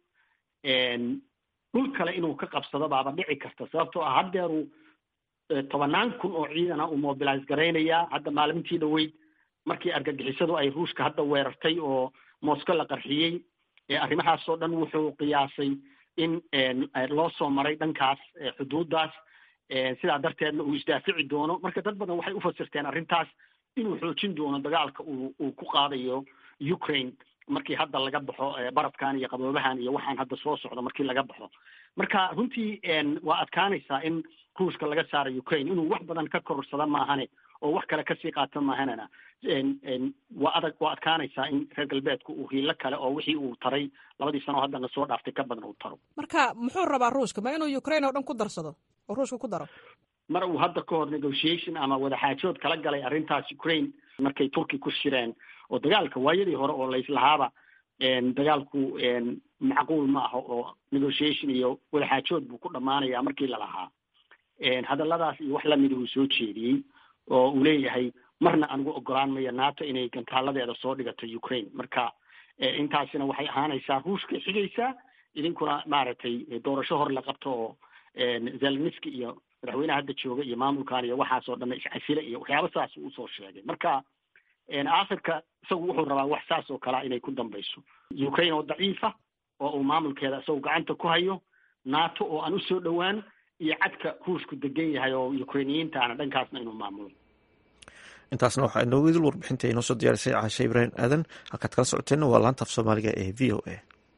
dhul kale inuu ka qabsado baaba dhici karta sababtoo ah haddeeru tobanaan kun oo ciidana uu mobilize garaynayaa hadda maalintii dhoweyd markii argagixisadu ay ruushka hadda weerartay oo mosco la qarxiyey arrimahaasoo dhan wuxuu qiyaasay in loo soo maray dhankaas xuduuddaas sidaa darteedna uu isdaafici doono marka dad badan waxay ufasirteen arrintaas inuu xoojin doono dagaalka uu uu ku qaadayo ukraine markii hadda laga baxo barafkan iyo qaboobahan iyo waxaan hadda soo socdo markii laga baxo marka runtii waa adkaanaysaa in ruushka laga saaro ukraine inuu wax badan ka korsado maahane oo wax kale kasii qaato maahanana waa adag waa adkaanaysaa in reer galbeedku uu hiilo kale oo wixii uu taray labadii sano oo haddana soo dhaaftay ka badan uu taro marka muxuu rabaa ruushka ma inuu ukraine oo dhan ku darsado oo ruushka ku daro mar uu hadda ka hor negotiation ama wadaxaajood kala galay arrintaas ukraine markay turki ku shireen oo dagaalka waayadii hore oo layslahaaba dagaalku macquul ma aha oo negotiation iyo wadaxaajood buu ku dhamaanaya markii lalahaa hadalladaas iyo wax lamida uu soo jeediyey oo uu leeyahay marna anigu ogolaan maya nato inay gantaaladeeda soo dhigato ukraine marka intaasina waxay ahaanaysaa ruushka xigaysaa idinkuna maaragtay doorasho hor la qabto oo zeleniski iyo madaxweyneha hadda jooga iyo maamulkan iyo waxaasoo dhan iscasile iyo waxyaaba saas uu usoo sheegay marka aakhirka isagu wuxuu rabaa wax saas oo kalea inay ku dambayso ukraine oo daciifa oo uu maamulkeeda isagu gacanta ku hayo nato oo aan usoo dhowaan iyo cadka ruushku degan yahay oo ukrainiyiintaana dhankaasna inuu maamulo intaasna waxaa inoogu idil warbixinta inoo soo diyaarisay caashe ibraahim aadan halkaad kala socoteenna waa laanta af soomaaliga ee v o a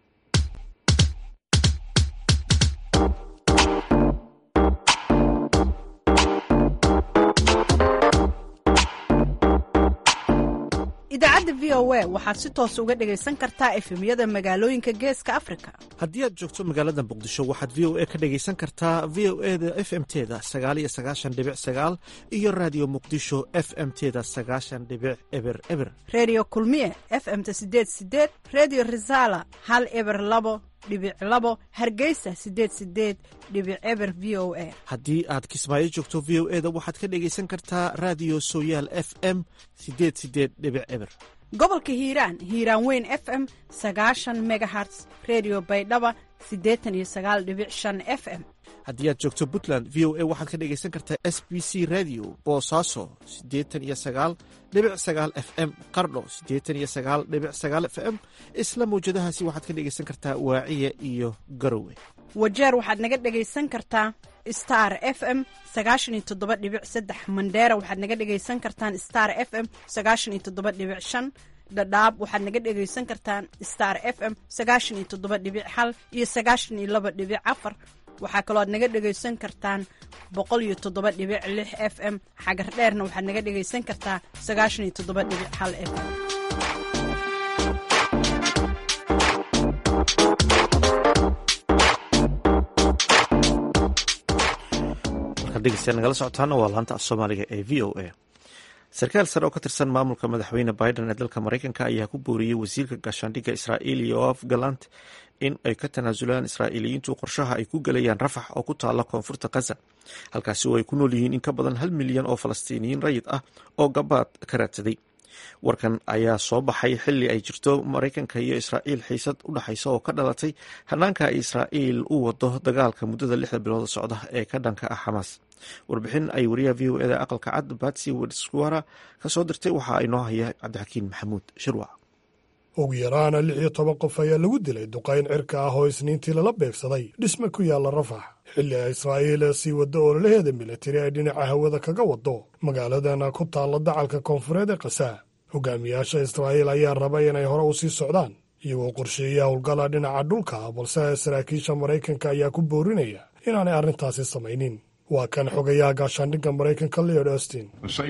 idaacadda v o a waxaad si toos uga dhegaysan kartaa efemyada magaalooyinka geeska afrika haddii aad joogto magaalada muqdisho waxaad v o a ka dhegaysan kartaa v o e da f m teda sagaal iyo sagaashan dhibic sagaal iyo raadiyo muqdisho f m teda sagaashan dhibic eber eber redio kulmiye f m-ta sideed sideed redio resala hal eber labo dhibic labo hargeysa sideed sideed dhibic eber v o a haddii aad kismaayo joogto v o e da waxaad ka dhegaysan kartaa raadiyo sooyaal f m sideed sideed dhibic eber gobolka hiiraan hiiraan weyn f m sagaashan megaherts redio baydhaba siddeetan iyo sagaal dhibic shan f m haddii aad joogto puntland v o a waxaad ka dhegaysan kartaa s b c radio boosaaso siddeetan iyo sagaal dhibic sagaal f m qardho siddeetan iyo sagaal dhibic sagaal f m isla mawjadahaasi waxaad ka dhegaysan kartaa waaciya iyo garowe wajeer waxaad naga dhegaysan kartaa star f m sagaashan iyo toddoba dhibic saddex mandheera waxaad naga dhegaysan kartaan star f m sagaashan iyo toddoba dhibic shan dhadhaab waxaad naga dhegaysan kartaan star f m sagaashan iyo toddoba dhibic hal iyo sagaashan iyo laba dhibic afar waxaa kaloo aad naga dhegaysan kartaan boqol iyo toddoba dhibic lix f m xagar dheerna waxaad naga dhegaysan kartaa sagaashan iyo toddoba dhibic hal f m markaad dhegeystayaal nagala socotaana waa laanta af soomaaliga ee v o a sarkaal sare oo ka tirsan maamulka madaxweyne biden ee dalka maraykanka ayaa ku booriyey wasiirka gaashaandhigga israa'iil yoaf galant in ay ka tanaasulaan israa'iiliyiintu qorshaha ay ku gelayaan rafax oo ku taala koonfurta khaza halkaasi oo ay ku nool yihiin in ka badan hal milyan oo falastiiniyiin rayid ah oo gabaad ka raadsaday warkan ayaa soo baxay xili ay jirto maraykanka iyo israa'iil xiisad u dhexaysa oo ka dhalatay hanaanka ay israa'iil u wado dagaalka muddada lixda bilood socda ee ka dhanka ah xamaas warbixin ay wariyaha v o eda aqalka cad batsi wedswara ka soo dirtay waxa ay noo haya cabdixakiin maxamuud shirwac ugu yaraana lix iyo toban qof ayaa lagu dilay duqayn cirka ah oo isniintii lala beegsaday dhisme ku yaalla rafax xilli ay israa'iil sii waddo ololaheeda militari ay dhinaca hawada kaga waddo magaaladana ku taalla dacalka koonfureed ee khasaa hogaamiyaasha israa'iil ayaa raba inay hore u sii socdaan iyagoo qorsheeya howlgala dhinaca dhulka balse saraakiisha maraykanka ayaa ku boorinaya inaanay arrintaasi samaynin waa kan xogayaha gaashaandhigga maraykanka leod austin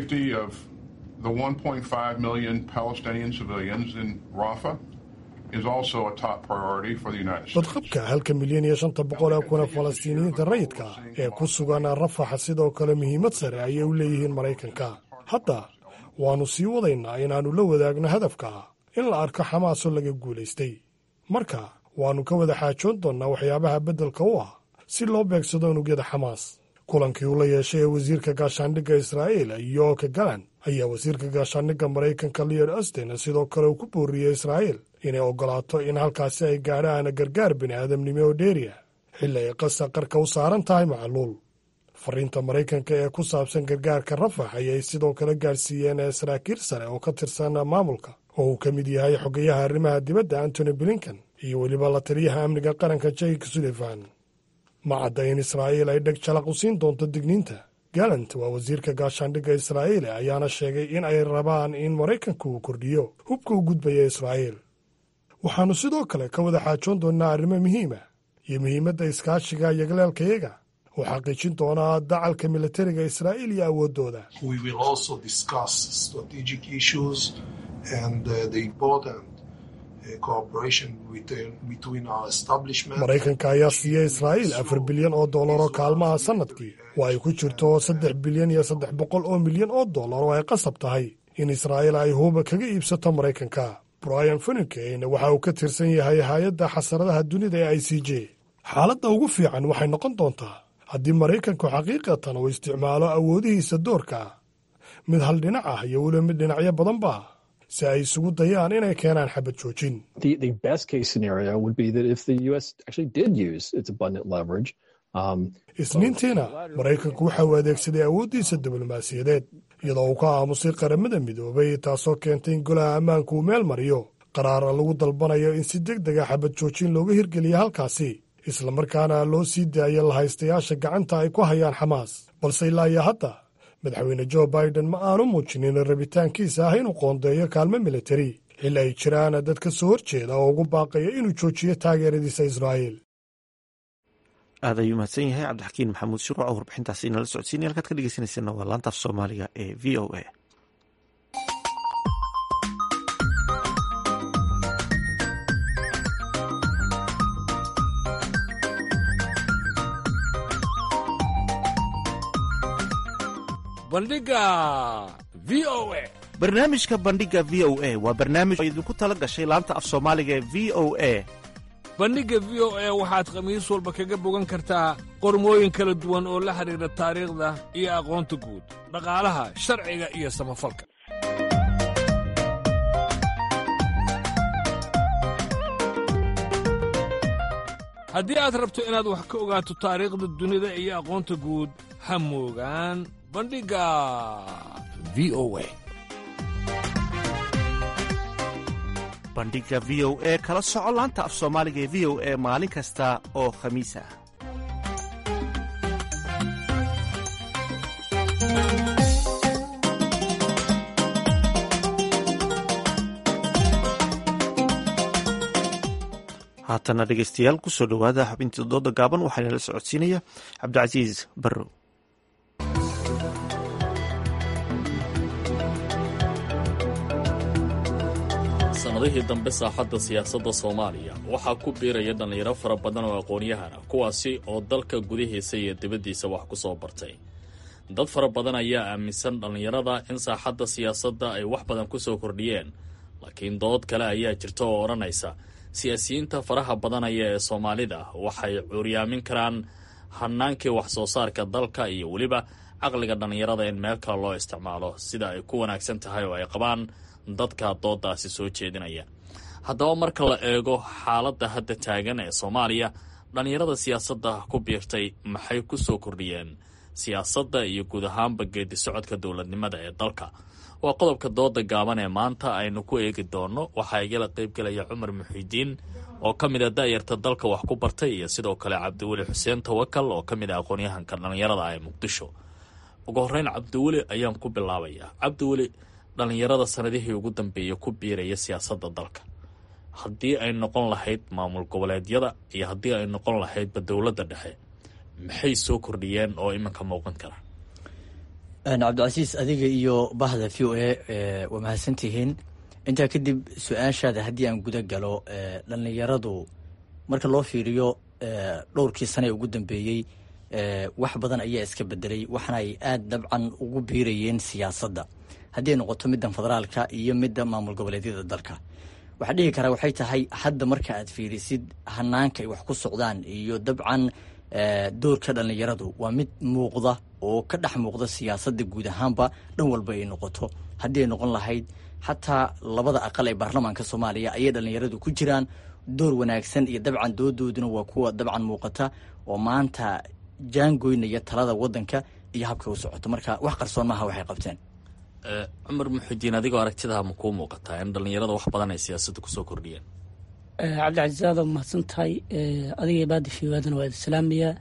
the 1.5 million Palestinian civilians in Rafah is also a top priority for the United States. badqabka halka milyan iyo shanta boqol ee kuna falastiiniyiinta rayidka ee ku sugan rafaxa sidoo kale muhiimad sare ayay u leeyihiin maraykanka hadda waannu sii wadaynaa inaannu la wadaagno hadafka in la arko xamaasoo laga guulaystay marka waannu ka wada xaajoon doonnaa waxyaabaha beddelka u ah si loo beegsado unugyada xamaas kulankii uu la yeeshay ee wasiirka gaashaandhigga israa'iil yoka galan ayaa wasiirka gaashaandhigga maraykanka leod austin sidoo kale uu ku booriyey israa'iil inay oggolaato in halkaasi ay gaadhaan gargaar bini aadamnimo oo dheeriya xilli ay qasa qarka u saaran tahay macluul fariinta maraykanka ee ku saabsan gargaarka rafax ayay sidoo kale gaadhsiiyeen saraakiil sare oo ka tirsan maamulka oo uu ka mid yahay xogayaha arrimaha dibadda antony blinken iyo weliba la taliyaha amniga qaranka jake sullivan ma cadda in israa'iil ay dheg jalaq u siin doonto digniinta galant waa wasiirka gaashaandhigga israa'iil ayaana sheegay in ay rabaan in maraykanku uu kordhiyo hubka u gudbaya israa'iil waxaannu sidoo kale ka wada xaajoon doonnaa arrimo muhiima iyo muhiimadda iskaashiga yagleelkayaga oo xaqiijin doonaa dacalka militariga israa'iil iyo awooddooda maraykanka ayaa siiyey israa'iil afar bilyan oo dollar oo kaalmaha sannadkii oo ay ku jirto saddex bilyan iyo saddex boqol oo milyan oo dollar oo ay qasab tahay in israa'iil ay huuba kaga iibsato maraykanka brian funikeyn waxa uu ka tirsan yahay hay-adda xasaradaha dunida ee i c j xaaladda ugu fiican waxay noqon doontaa haddii maraykanku xaqiiqatan uu isticmaalo awoodihiisa doorka mid hal dhinac ah iyo weliba mid dhinacyo badanba si ay isugu dayaan inay keenaan xabad joojin isniintiina maraykanku waxa uu adeegsaday awooddiisa diblomaasiyadeed iyadoo uu ka aamusay qaramada midoobay taasoo keentay in golaha ammaanku uu meel mariyo qaraara lagu dalbanayo in si deg dega xabad joojin looga hirgeliya halkaasi islamarkaana loo sii daayo lahaystayaasha gacanta ay ku hayaan xamaas balse ilaa iyo hadda madaxweyne jo biden ma aanu muujinin rabitaankiisa ah inuu qoondeeyo kaalmo militari xilli ay jiraan dad ka soo horjeeda oo ugu baaqaya inuu joojiyo taageeradiisa israa'iil aad ayuu mahadsan yahay cabdixakiin maxamuud shuruuc oo warbixintaasi inala socodsiinaya halkaad ka dhegeysaneysana waa laantaaf soomaaliga ee v o a bandhiga v o a barnaamijka bandhiga v o a waa barnaamij oo idinku tala gashay laanta af soomaaliga ee v o a bandhigga v o a waxaad khamiis walba kaga bogan kartaa qormooyin kala duwan oo la xidhiidha taariikhda iyo aqoonta guud dhaqaalaha sharciga iyo samafalka haddii aad rabto inaad wax ka ogaato taariikhda dunida iyo aqoonta guud ha moogaan bandhigga v o a bandhigga v o e kala soco laanta af soomaaliga ee v o e maalin kasta oo khamiis ah haatana dhegeystayaal kusoo dhowaada xubintii dooda gaaban waxaana la socodsiinaya cabdicasiis barrow sanadihii dambe saaxadda siyaasadda soomaaliya waxaa ku biiraya dhallinyaro fara badan oo aqoon-yahan ah kuwaasi oo dalka gudihiisa iyo dibaddiisa wax ku soo bartay dad fara badan ayaa aaminsan dhallinyarada in saaxadda siyaasadda ay wax badan ku soo kordhiyeen laakiin dood kale ayaa jirta oo odhanaysa siyaasiyiinta faraha badanaya ee soomaalida waxay cuuryaamin karaan hanaankii wax soo saarka dalka iyo weliba caqliga dhallinyarada in meel kale loo isticmaalo sida ay ku wanaagsan tahay oo ay qabaan dadka doodaasi soo jeedinaya haddaba marka la eego xaaladda hadda taagan ee soomaaliya dhallinyarada siyaasadda ku biirtay maxay ku soo kordhiyeen siyaasadda iyo guud ahaanba geedi socodka dowladnimada ee dalka waa qodobka dooda gaaban ee maanta aynu ku eegi doonno waxaa igala qaybgelaya cumar muxiidiin oo ka mid a da'yarta dalka wax ku bartay iyo sidoo kale cabdiweli xuseen tawakal oo ka mid ah aqoon-yahanka dhallinyarada ee muqdisho ugu horreyn cabdiweli ayaan ku bilaabayaa cabdiweli dhallinyarada sanadihii ugu dambeeyay ku biiraya siyaasadda dalka haddii ay noqon lahayd maamul goboleedyada iyo haddii ay noqon lahaydba dowladda dhexe maxay soo kordhiyeen oo iminka muuqan kara cabdicasiis adiga iyo bahda v o a waa mahadsantihiin intaa kadib su-aashaada haddii aan guda galo dhallinyaradu marka loo fiiriyo dhowrkii sane ee ugu dambeeyey wax badan ayaa iska bedelay waxaana ay aada dabcan ugu biirayeen siyaasadda haddii ay noqoto middan federaalka iyo midda maamul goboleedyada dalka waxaa dhihi karaa waxay tahay hadda marka aad fiirisid hanaanka ay wax ku socdaan iyo dabcan doorka dhallinyaradu waa mid muuqda oo ka dhex muuqda siyaasadda guud ahaanba dhan walba ay noqoto haddii ay noqon lahayd xataa labada aqal ee baarlamaanka soomaaliya ayay dhallinyaradu ku jiraan door wanaagsan iyo dabcan doodooduna waa kuwa dabcan muuqata oo maanta jaangoynaya talada wadanka iyo habka u socoto marka wax qarsoon maaha waxay qabteen cumar muxudiin adigoo aragtidaa ma kuu muuqataa in dhallinyarada wax badan ay siyaasadda kusoo kordhiyeen cabdicasiis aada mahadsan tahay adiga baadi fiwaadana waa islaamiya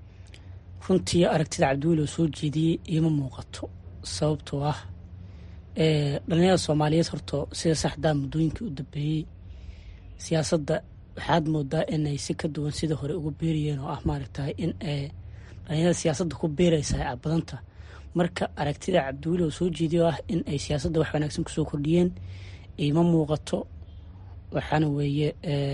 runtii aragtida cabdiweli oo soo jeediyey iima muuqato sababtoo ah dhalinyarada soomaaliyeed horto sida saxdaa muddooyinkii u dambeeyey siyaasadda waxaad moodaa inay si ka duwan sida hore ugu beerayeen oo ah maaragtahay in dhalinyarada siyaasadda ku beeraysa ay badanta marka aragtida cabdiweli oo soo jeediya oo ah in ay siyaasadda wax wanaagsan kusoo kordhiyeen iima muuqato waxaana weeye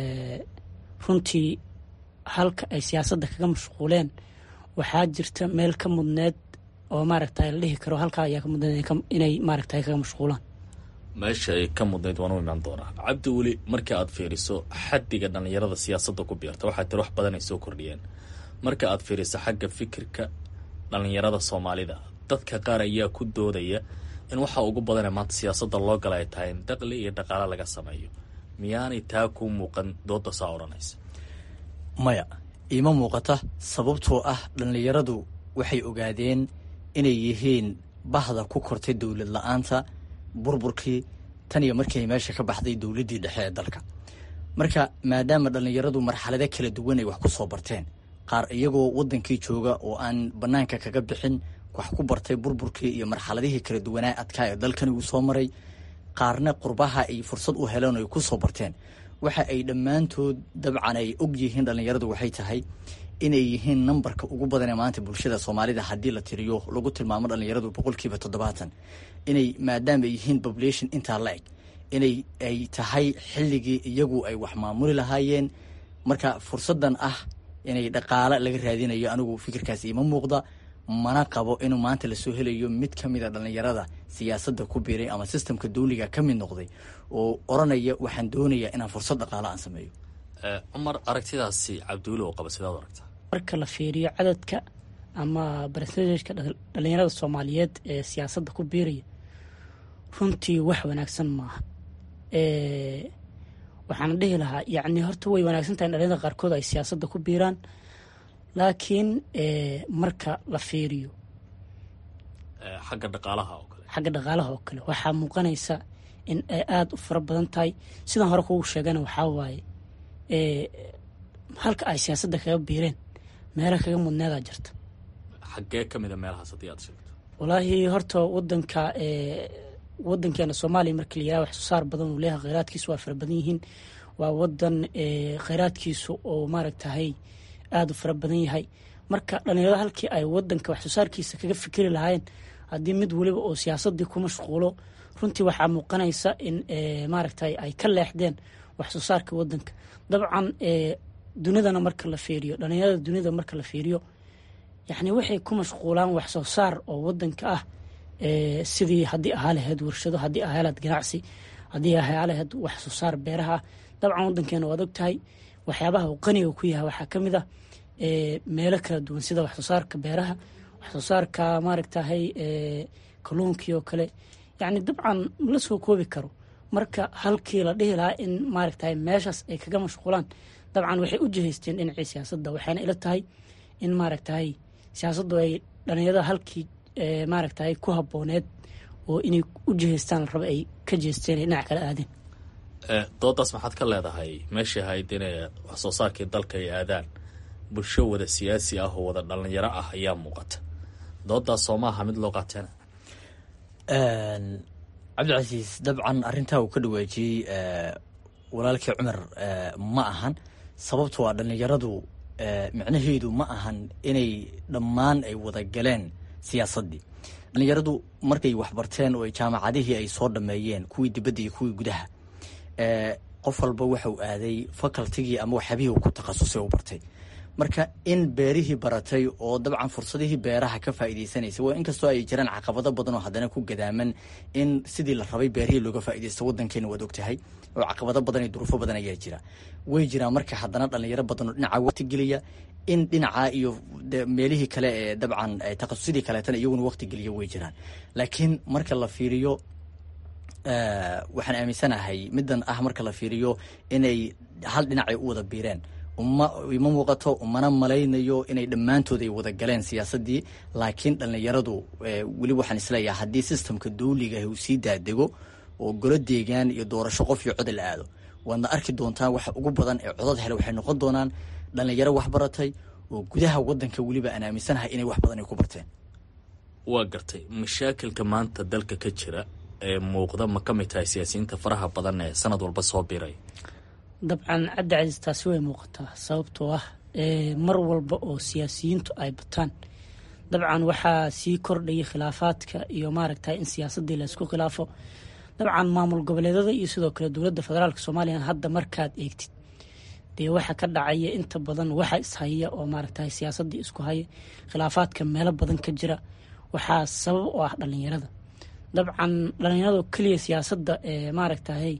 runtii halka ay siyaasadda kaga mashquuleen waxaa jirta meel ka mudneed oo maaragta la dhihi karo halkaa ayaa ka mudneed inay maaragta kaga mashquulaan meesha ay ka mudnayd waan u imaan doonaa cabdi weli marka aad fiiriso xaddiga dhallinyarada siyaasadda ku biirta waxaa tiri wax badan ay soo kordhiyeen marka aad fiiriso xagga fikirka dhallinyarada soomaalida dadka qaar ayaa ku doodaya in waxa ugu badanee maanta siyaasadda loo gala ay tahay in daqli iyo dhaqaale laga sameeyo miyaanay taa ku muuqan dooda saa odhanaysa maya iima muuqata sababtoo ah dhallinyaradu waxay ogaadeen inay yihiin bahda ku kortay dowlad la-aanta burburkii tan iyo markii ay meesha ka baxday dowladdii dhexe ee dalka marka maadaama dhallinyaradu marxalado kala duwan ay wax ku soo barteen qaar iyagoo waddankii jooga oo aan bannaanka kaga bixin wax ku bartay burburkii iyo marxaladihii kala duwanaa adkaa ee dalkani uu soo maray qaarna qurbaha ay fursad u heleen oo ay ku soo barteen waxa ay dhammaantood dabcan ay og yihiin dhallinyaradu waxay tahay inay yihiin nambarka ugu badan ee maanta bulshada soomaalida haddii la tiriyo lagu tilmaamo dhallinyaradu boqolkiiba toddobaatan inay maadaama ay yihiin population intaa la eg inay ay tahay xilligii iyagu ay wax maamuli lahaayeen marka fursaddan ah inay dhaqaale laga raadinayo anigu fikirkaas iima muuqda mana qabo inuu maanta lasoo helayo mid ka mid a dhallinyarada siyaasadda ku biiray ama sistamka dawliga ka mid noqday oo odhanaya waxaan doonayaa inaan fursad dhaqaale aan sameeyo cumar aragtidaasi cabdiweli oo qaba sidaad aragtaa marka la fiiriyo cadadka ama barsentajka dhallinyarada soomaaliyeed ee siyaasadda ku biiraya runtii wax wanaagsan maaha waxaana dhihi lahaa yacni horta way wanaagsan tahay in dhalinyarada qaarkood ay siyaasadda ku biiraan laakiin marka la fiiriyo xagga dhaqaalaha oo kale xagga dhaqaalaha oo kale waxaa muuqanaysa in ay aada u fara badan tahay sidaan hore kugu sheegana waxaa waaye halka ay siyaasadda kaga biireen meela kaga mudneedaa jirta xaggee ka mid a meelahaas haddii aad sheegto walaahi horta wadanka wadankeena soomaaliya markii la yiraha wax soo saar badan uu leeyahay kheyraadkiisu waa fara badan yihiin waa wadan kheyraadkiisu oo maaragtahay aada u fara badan yahay marka dhalinyarada halkii ay wadanka wax soo saarkiisa kaga fikiri lahaayeen haddii mid weliba oo siyaasadii ku mashquulo runtii waxaa muuqanaysa in maaragtay ay ka leexdeen wax soo saarka wadanka dabcan dunidana marka la fiiriyo dhalinyarada dunida marka la fiiriyo yacni waxay ku mashquulaan wax soo saar oo wadanka ah sidii haddii ahaa lahayd warshado haddii ahaa lahayd ganacsi haddii ahaa lahayd wax soo saar beeraha ah dabcan wadankeena waad og tahay waxyaabaha uu qaniga ku yahay waxaa ka mid ah meelo kala duwan sida wax soo saarka beeraha wax soo saarka maaragtahay kalluunkii oo kale yacni dabcan la soo koobi karo marka halkii la dhihi lahaa in maaragtahay meeshaas ay kaga mashquulaan dabcan waxay u jihaysteen dhinacii siyaasadda waxayna ila tahay in maaragtahay siyaasaddu ay dhalinyarada halkii maaragtahay ku habooneed oo inay u jihaystaan la raba ay ka jeesteen ay dhinac kala aadeen doodaas maxaad ka leedahay meeshii ahayd inay wax soo saarkii dalka ay aadaan bulsho wada siyaasi ah oo wada dhalinyaro ah ayaa muuqata doodaas soo maaha mid loo qaateena cabdicasiis dabcan arrintaa uu ka dhawaajiyey walaalkii cumar ma ahan sababto a dhallinyaradu micnaheedu ma ahan inay dhammaan ay wada galeen siyaasaddii dhallinyaradu markay waxbarteen oo jaamacadihii ay soo dhameeyeen kuwii dibadda iyo kuwii gudaha qof walba waxau aaday facultigii ama waxyaabihii uu ku takhasusay u bartay marka in beerihii baratay oo dabcan fursadihii beeraha ka faa'iideysanaysa waa inkastoo ay jiraan caqabado badan oo haddana ku gadaaman in sidii la rabay beerihii looga faa'iideysto waddankeena waad ogtahay oo caqabado badan iyo duruufo badan ayaa jira way jiraan marka haddana dhalinyaro badan oo dhinaca waqti geliya in dhinaca iyo meelihii kale ee dabcan takhasusidii kaleetana iyaguna waqti geliya way jiraan laakiin marka la fiiriyo waxaan aaminsanahay middan ah marka la fiiriyo inay hal dhinacay u wada biireen uma ima muuqato umana malaynayo inay dhammaantood ay wada galeen siyaasaddii laakiin dhallinyaradu weli waxaan isleeyahay haddii sistamka dawliga uu sii daadego oo golo deegaan iyo doorasho qof iyo cod la aado waadna arki doontaan waxa ugu badan ee codad hele waxay noqon doonaan dhallinyaro wax baratay oo gudaha wadanka weliba aan aaminsanahay inay wax badan ay ku barteen waa gartay mashaakilka maanta dalka ka jira ee muuqda ma ka mid tahay siyaasiyiinta faraha badan ee sanad walba soo biray dabcan cabdi casiis taasi way muuqataa sababtoo ah mar walba oo siyaasiyiintu ay bataan dabcan waxaa sii kordhayay khilaafaadka iyo maaragtay in siyaasaddii laysku khilaafo dabcan maamul goboleedada iyo sidoo kale dowladda federaalka soomaaliya hadda markaad eegtid dee waxa ka dhacaya inta badan waxa ishaya oo maaragtay siyaasaddii isku haya khilaafaadka meelo badan ka jira waxaa sabab u ah dhalinyarada dabcan dhalinyarado keliya siyaasadda maaragtahay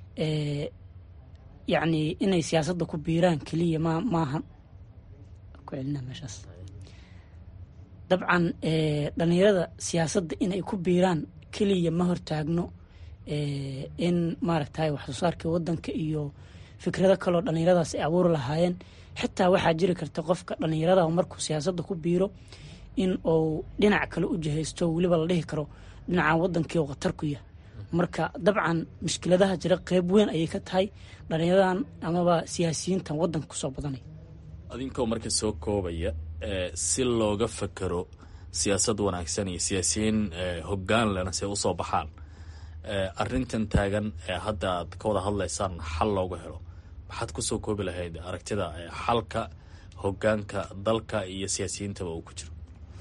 yacni inay siyaasadda ku biiraan keliya ma maahan ku celina meeshaas dabcan dhalinyarada siyaasadda inay ku biiraan keliya ma hortaagno in maaragtahay wax soo saarka waddanka iyo fikrado kaloo dhalinyaradaas ay abuuri lahaayeen xitaa waxaa jiri karta qofka dhalinyarada markuu siyaasadda ku biiro in uu dhinac kale u jihaysto weliba la dhihi karo dhinaca waddankii oo khatar ku yahay marka dabcan mushkiladaha jira qeyb weyn ayay ka tahay dhalinyaradan amaba siyaasiyiintan waddanka kusoo badanaya adinkoo marka soo koobaya si looga fakero siyaasad wanaagsan iyo siyaasiyiin hoggaan lena si ay usoo baxaan arrintan taagan ee hadda aad ka wada hadlaysaan xal looga helo maxaad kusoo koobi lahayd aragtida xalka hoggaanka dalka iyo siyaasiyiintaba uu ku jiro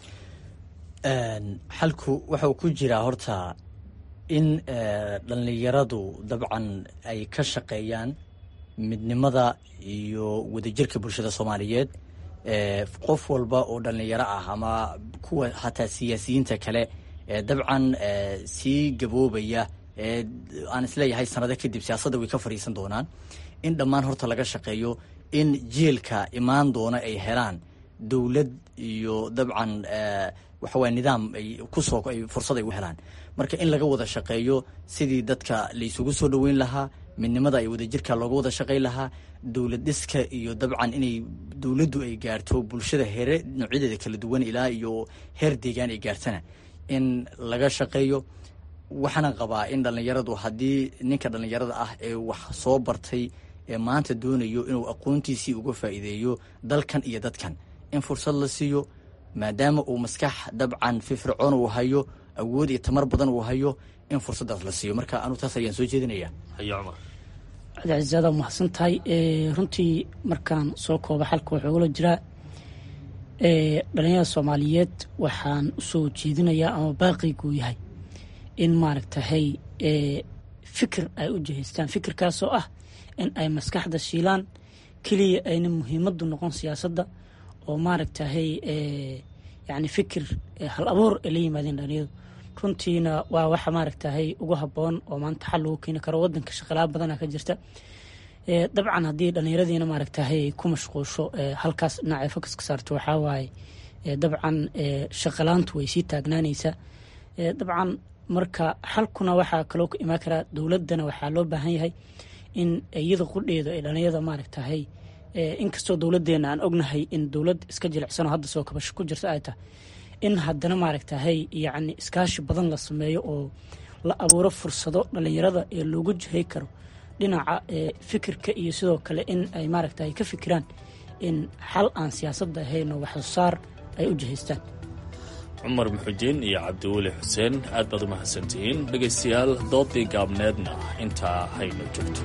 xalku waxau ku jiraa horta in dhallinyaradu dabcan ay ka shaqeeyaan midnimada iyo wadajirka bulshada soomaaliyeed qof walba oo dhallinyaro ah ama kuwa hataa siyaasiyiinta kale ee dabcan sii gaboobaya ee aan isleeyahay sanado kadib siyaasadda way ka fadhiisan doonaan in dhammaan horta laga shaqeeyo in jiilka imaan doona ay helaan dowlad iyo dabcan waxawaya nidaam ay kusoo ay fursad ay u helaan marka in laga wada shaqeeyo sidii dadka la isugu soo dhoweyn lahaa midnimada ay wadajirka looga wada shaqay lahaa dowlad dhiska iyo dabcan inay dowladdu ay gaarto bulshada heere noocyadeeda kala duwan ilaa iyo heer deegaan ay gaartana in laga shaqeeyo waxaana qabaa in dhallinyaradu haddii ninka dhallinyarada ah ee wax soo bartay ee maanta doonayo inuu aqoontiisii uga faa'iideeyo dalkan iyo dadkan in fursad la siiyo maadaama uu maskax dabcan firfircoon uu hayo awood iyo tamar badan uu hayo in fursaddaas la siiyo marka anu taas ayaan soo jeedinaya hayo cumar cabdicasiisaada mahadsan tahay runtii markaan soo kooba xalka waxaa ugula jiraa dhalinyarada soomaaliyeed waxaan usoo jeedinayaa ama baaqiyguu yahay in maaragtahay fikir ay u jihaystaan fikirkaasoo ah in ay maskaxda shiilaan keliya ayna muhiimaddu noqon siyaasadda oo maaragtahay yani fikir hal abuur ay la yimaadeen dhalinyadu runtiina waa waxa maaragtahay ugu habboon oo maanta xal lagu keeni karo wadanka shaqalaa badana ka jirta dabcan haddii dhallinyaradiina maaragtahay ku mashquusho halkaas dhinacay fokas ka saarto waxaa waaye dabcan shaqalaantu way sii taagnaanaysaa dabcan marka xalkuna waxaa kaloo ka imaan karaa dowladdana waxaa loo baahan yahay in iyada qudheeda ay dhalinyarada maaragtahay inkastoo dowladdeena aan ognahay in dowlad iska jilicsanoo hadda soo kabasho ku jirta ay tahay in haddana maaragtahay yacni iskaashi badan la sameeyo oo la abuuro fursado dhallinyarada ee loogu jihay karo dhinaca fikirka iyo sidoo kale in ay maaragtahay ka fikiraan in xal aan siyaasadda ahayn oo waxsoosaar ay u jihaystaan cumar muxujiin iyo cabdiweli xuseen aad baad u mahadsantihiin dhegaystayaal doodii gaabneedna intaa hayno joogto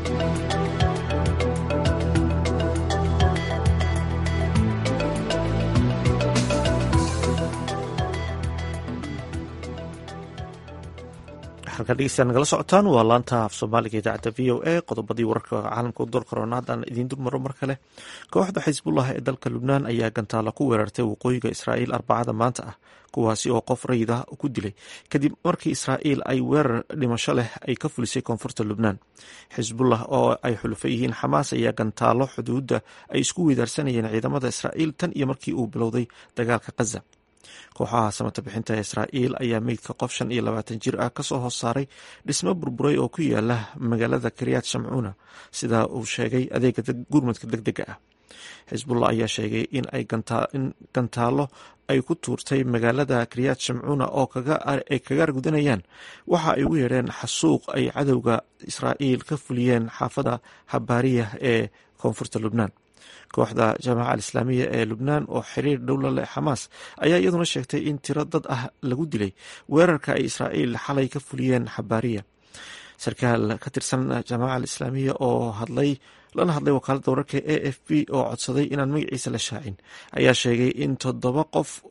halkaa dhegeystayaa nagala socotaan waa laanta af soomaaliga idaacadda v o a qodobadii wararka caalamka u door korona haddaan idiin dulmaro mar kale kooxda xisbullah ee dalka lubnaan ayaa gantaala ku weerartay waqooyiga israa'iil arbacada maanta ah kuwaasi oo qof rayid ah ku dilay kadib markii israa'iil ay weerar dhimasho leh ay ka fulisay koonfurta lubnaan xisbullah oo ay xulufo yihiin xamaas ayaa gantaalo xuduudda ay isku weydaarsanayeen ciidamada israa'iil tan iyo markii uu bilowday dagaalka khaza kooxaha samata bixinta israa'iil ayaa meydka qof shan iyo labaatan jir ah kasoo hoos saaray dhismo burburay oo ku yaala magaalada karyaad shamcuuna sida uu sheegay adeega gurmadka deg dega ah xisbullah ayaa sheegay in ay gantaalo ay ku tuurtay magaalada karyaad shamcuuna oo ay kaga argudanayaan waxa ay ugu yeedheen xasuuq ay cadowga israa'iil ka fuliyeen xaafada habaariya ee koonfurta lubnaan kooxda jaamaca alislaamiya ee lubnaan oo xiriir dhowla leh xamaas ayaa iyaduna sheegtay in tiro dad ah lagu dilay weerarka ay israa'iil xalay ka fuliyeen xabaariya sarkaal ka tirsan jaamaca alislaamiya oo hadlay lana hadlay wakaaladda wararka a f b oo codsaday inaan magaciisa la shaacin ayaa sheegay in todobada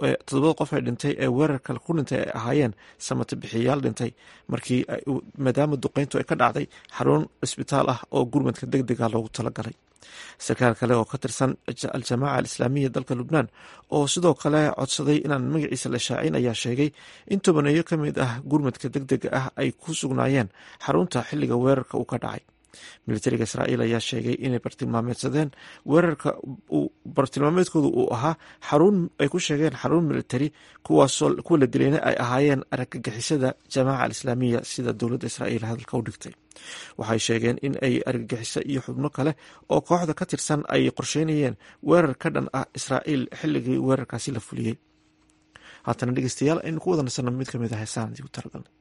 qof ee dhintay ee weerarka ku dhintay ay ahaayeen samata bixiyayaal dhintay markii maadaama duqeyntu ay ka dhacday xarun cisbitaal ah oo gurmadka deg dega loogu talagalay sarkaal kale oo ka tirsan al-jamaaca alislaamiya dalka lubnaan oo sidoo kale codsaday inaan magaciisa la shaacin ayaa sheegay in tobaneeyo ka mid ah gurmadka deg dega ah ay ku sugnaayeen xarunta xilliga weerarka uu ka dhacay militariga israa'iil ayaa sheegay inay bartilmaameedsadeen weerarka bartilmaameedkooda uu ahaa xarun ay ku sheegeen xarun militari kuwaasoo kuwa la dilayna ay ahaayeen argagixisada jamaaca alislaamiya sida dowladda israa'iil hadalka u dhigtay waxay sheegeen in ay argagixiso iyo xubno kale oo kooxda ka tirsan ay qorsheynayeen weerar ka dhan ah israa'iil xilligii weerarkaasi la fuliyey haatana dhegeystayaal aynu ku wada nasanno mid ka mid ah heesaan idigu talagalnay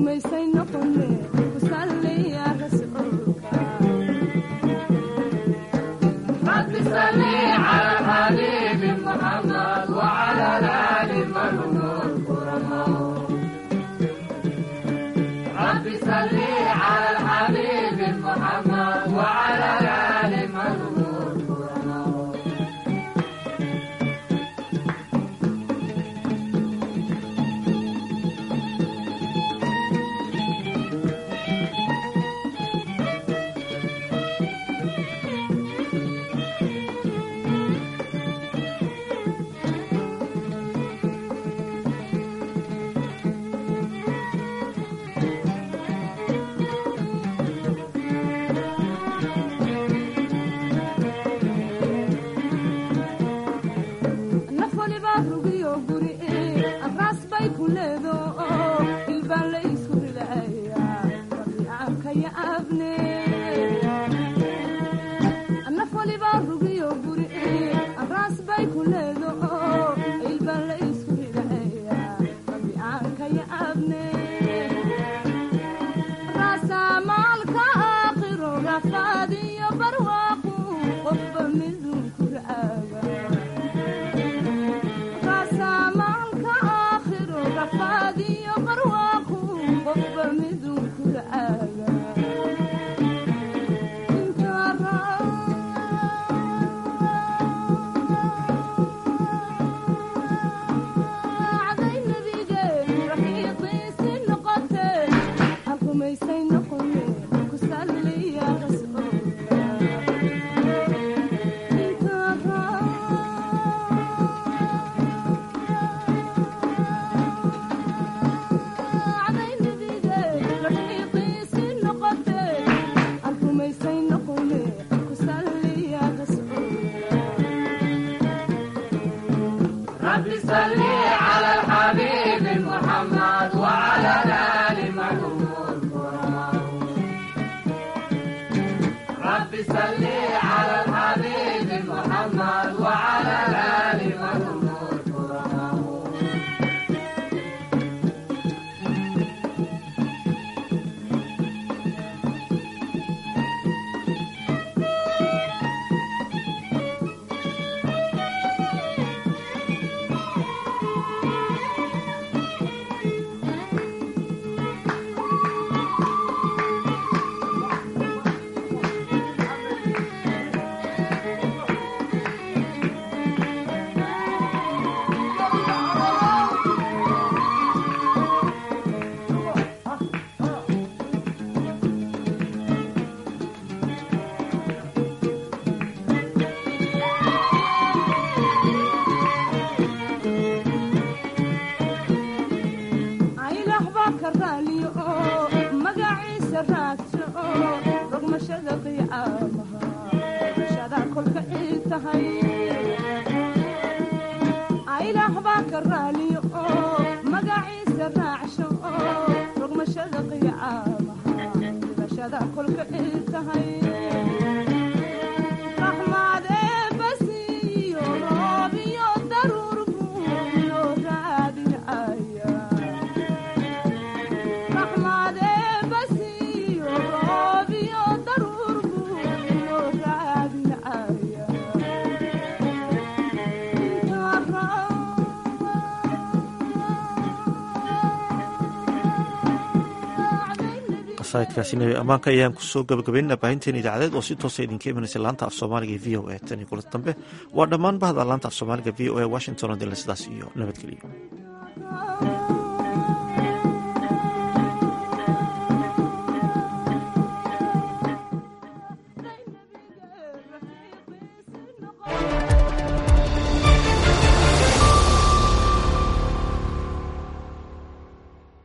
sayidkaasi nabi ammaanka ayaan kusoo gabagabaynana baahinteen idaacadeed oo si toosa idinka imanaysa laanta af soomaaliga v o a tan iyo kulanta dambe waa dhammaan bahda laanta af soomaaliga v o a washington oo dila sidaas iyo nabadgeliyo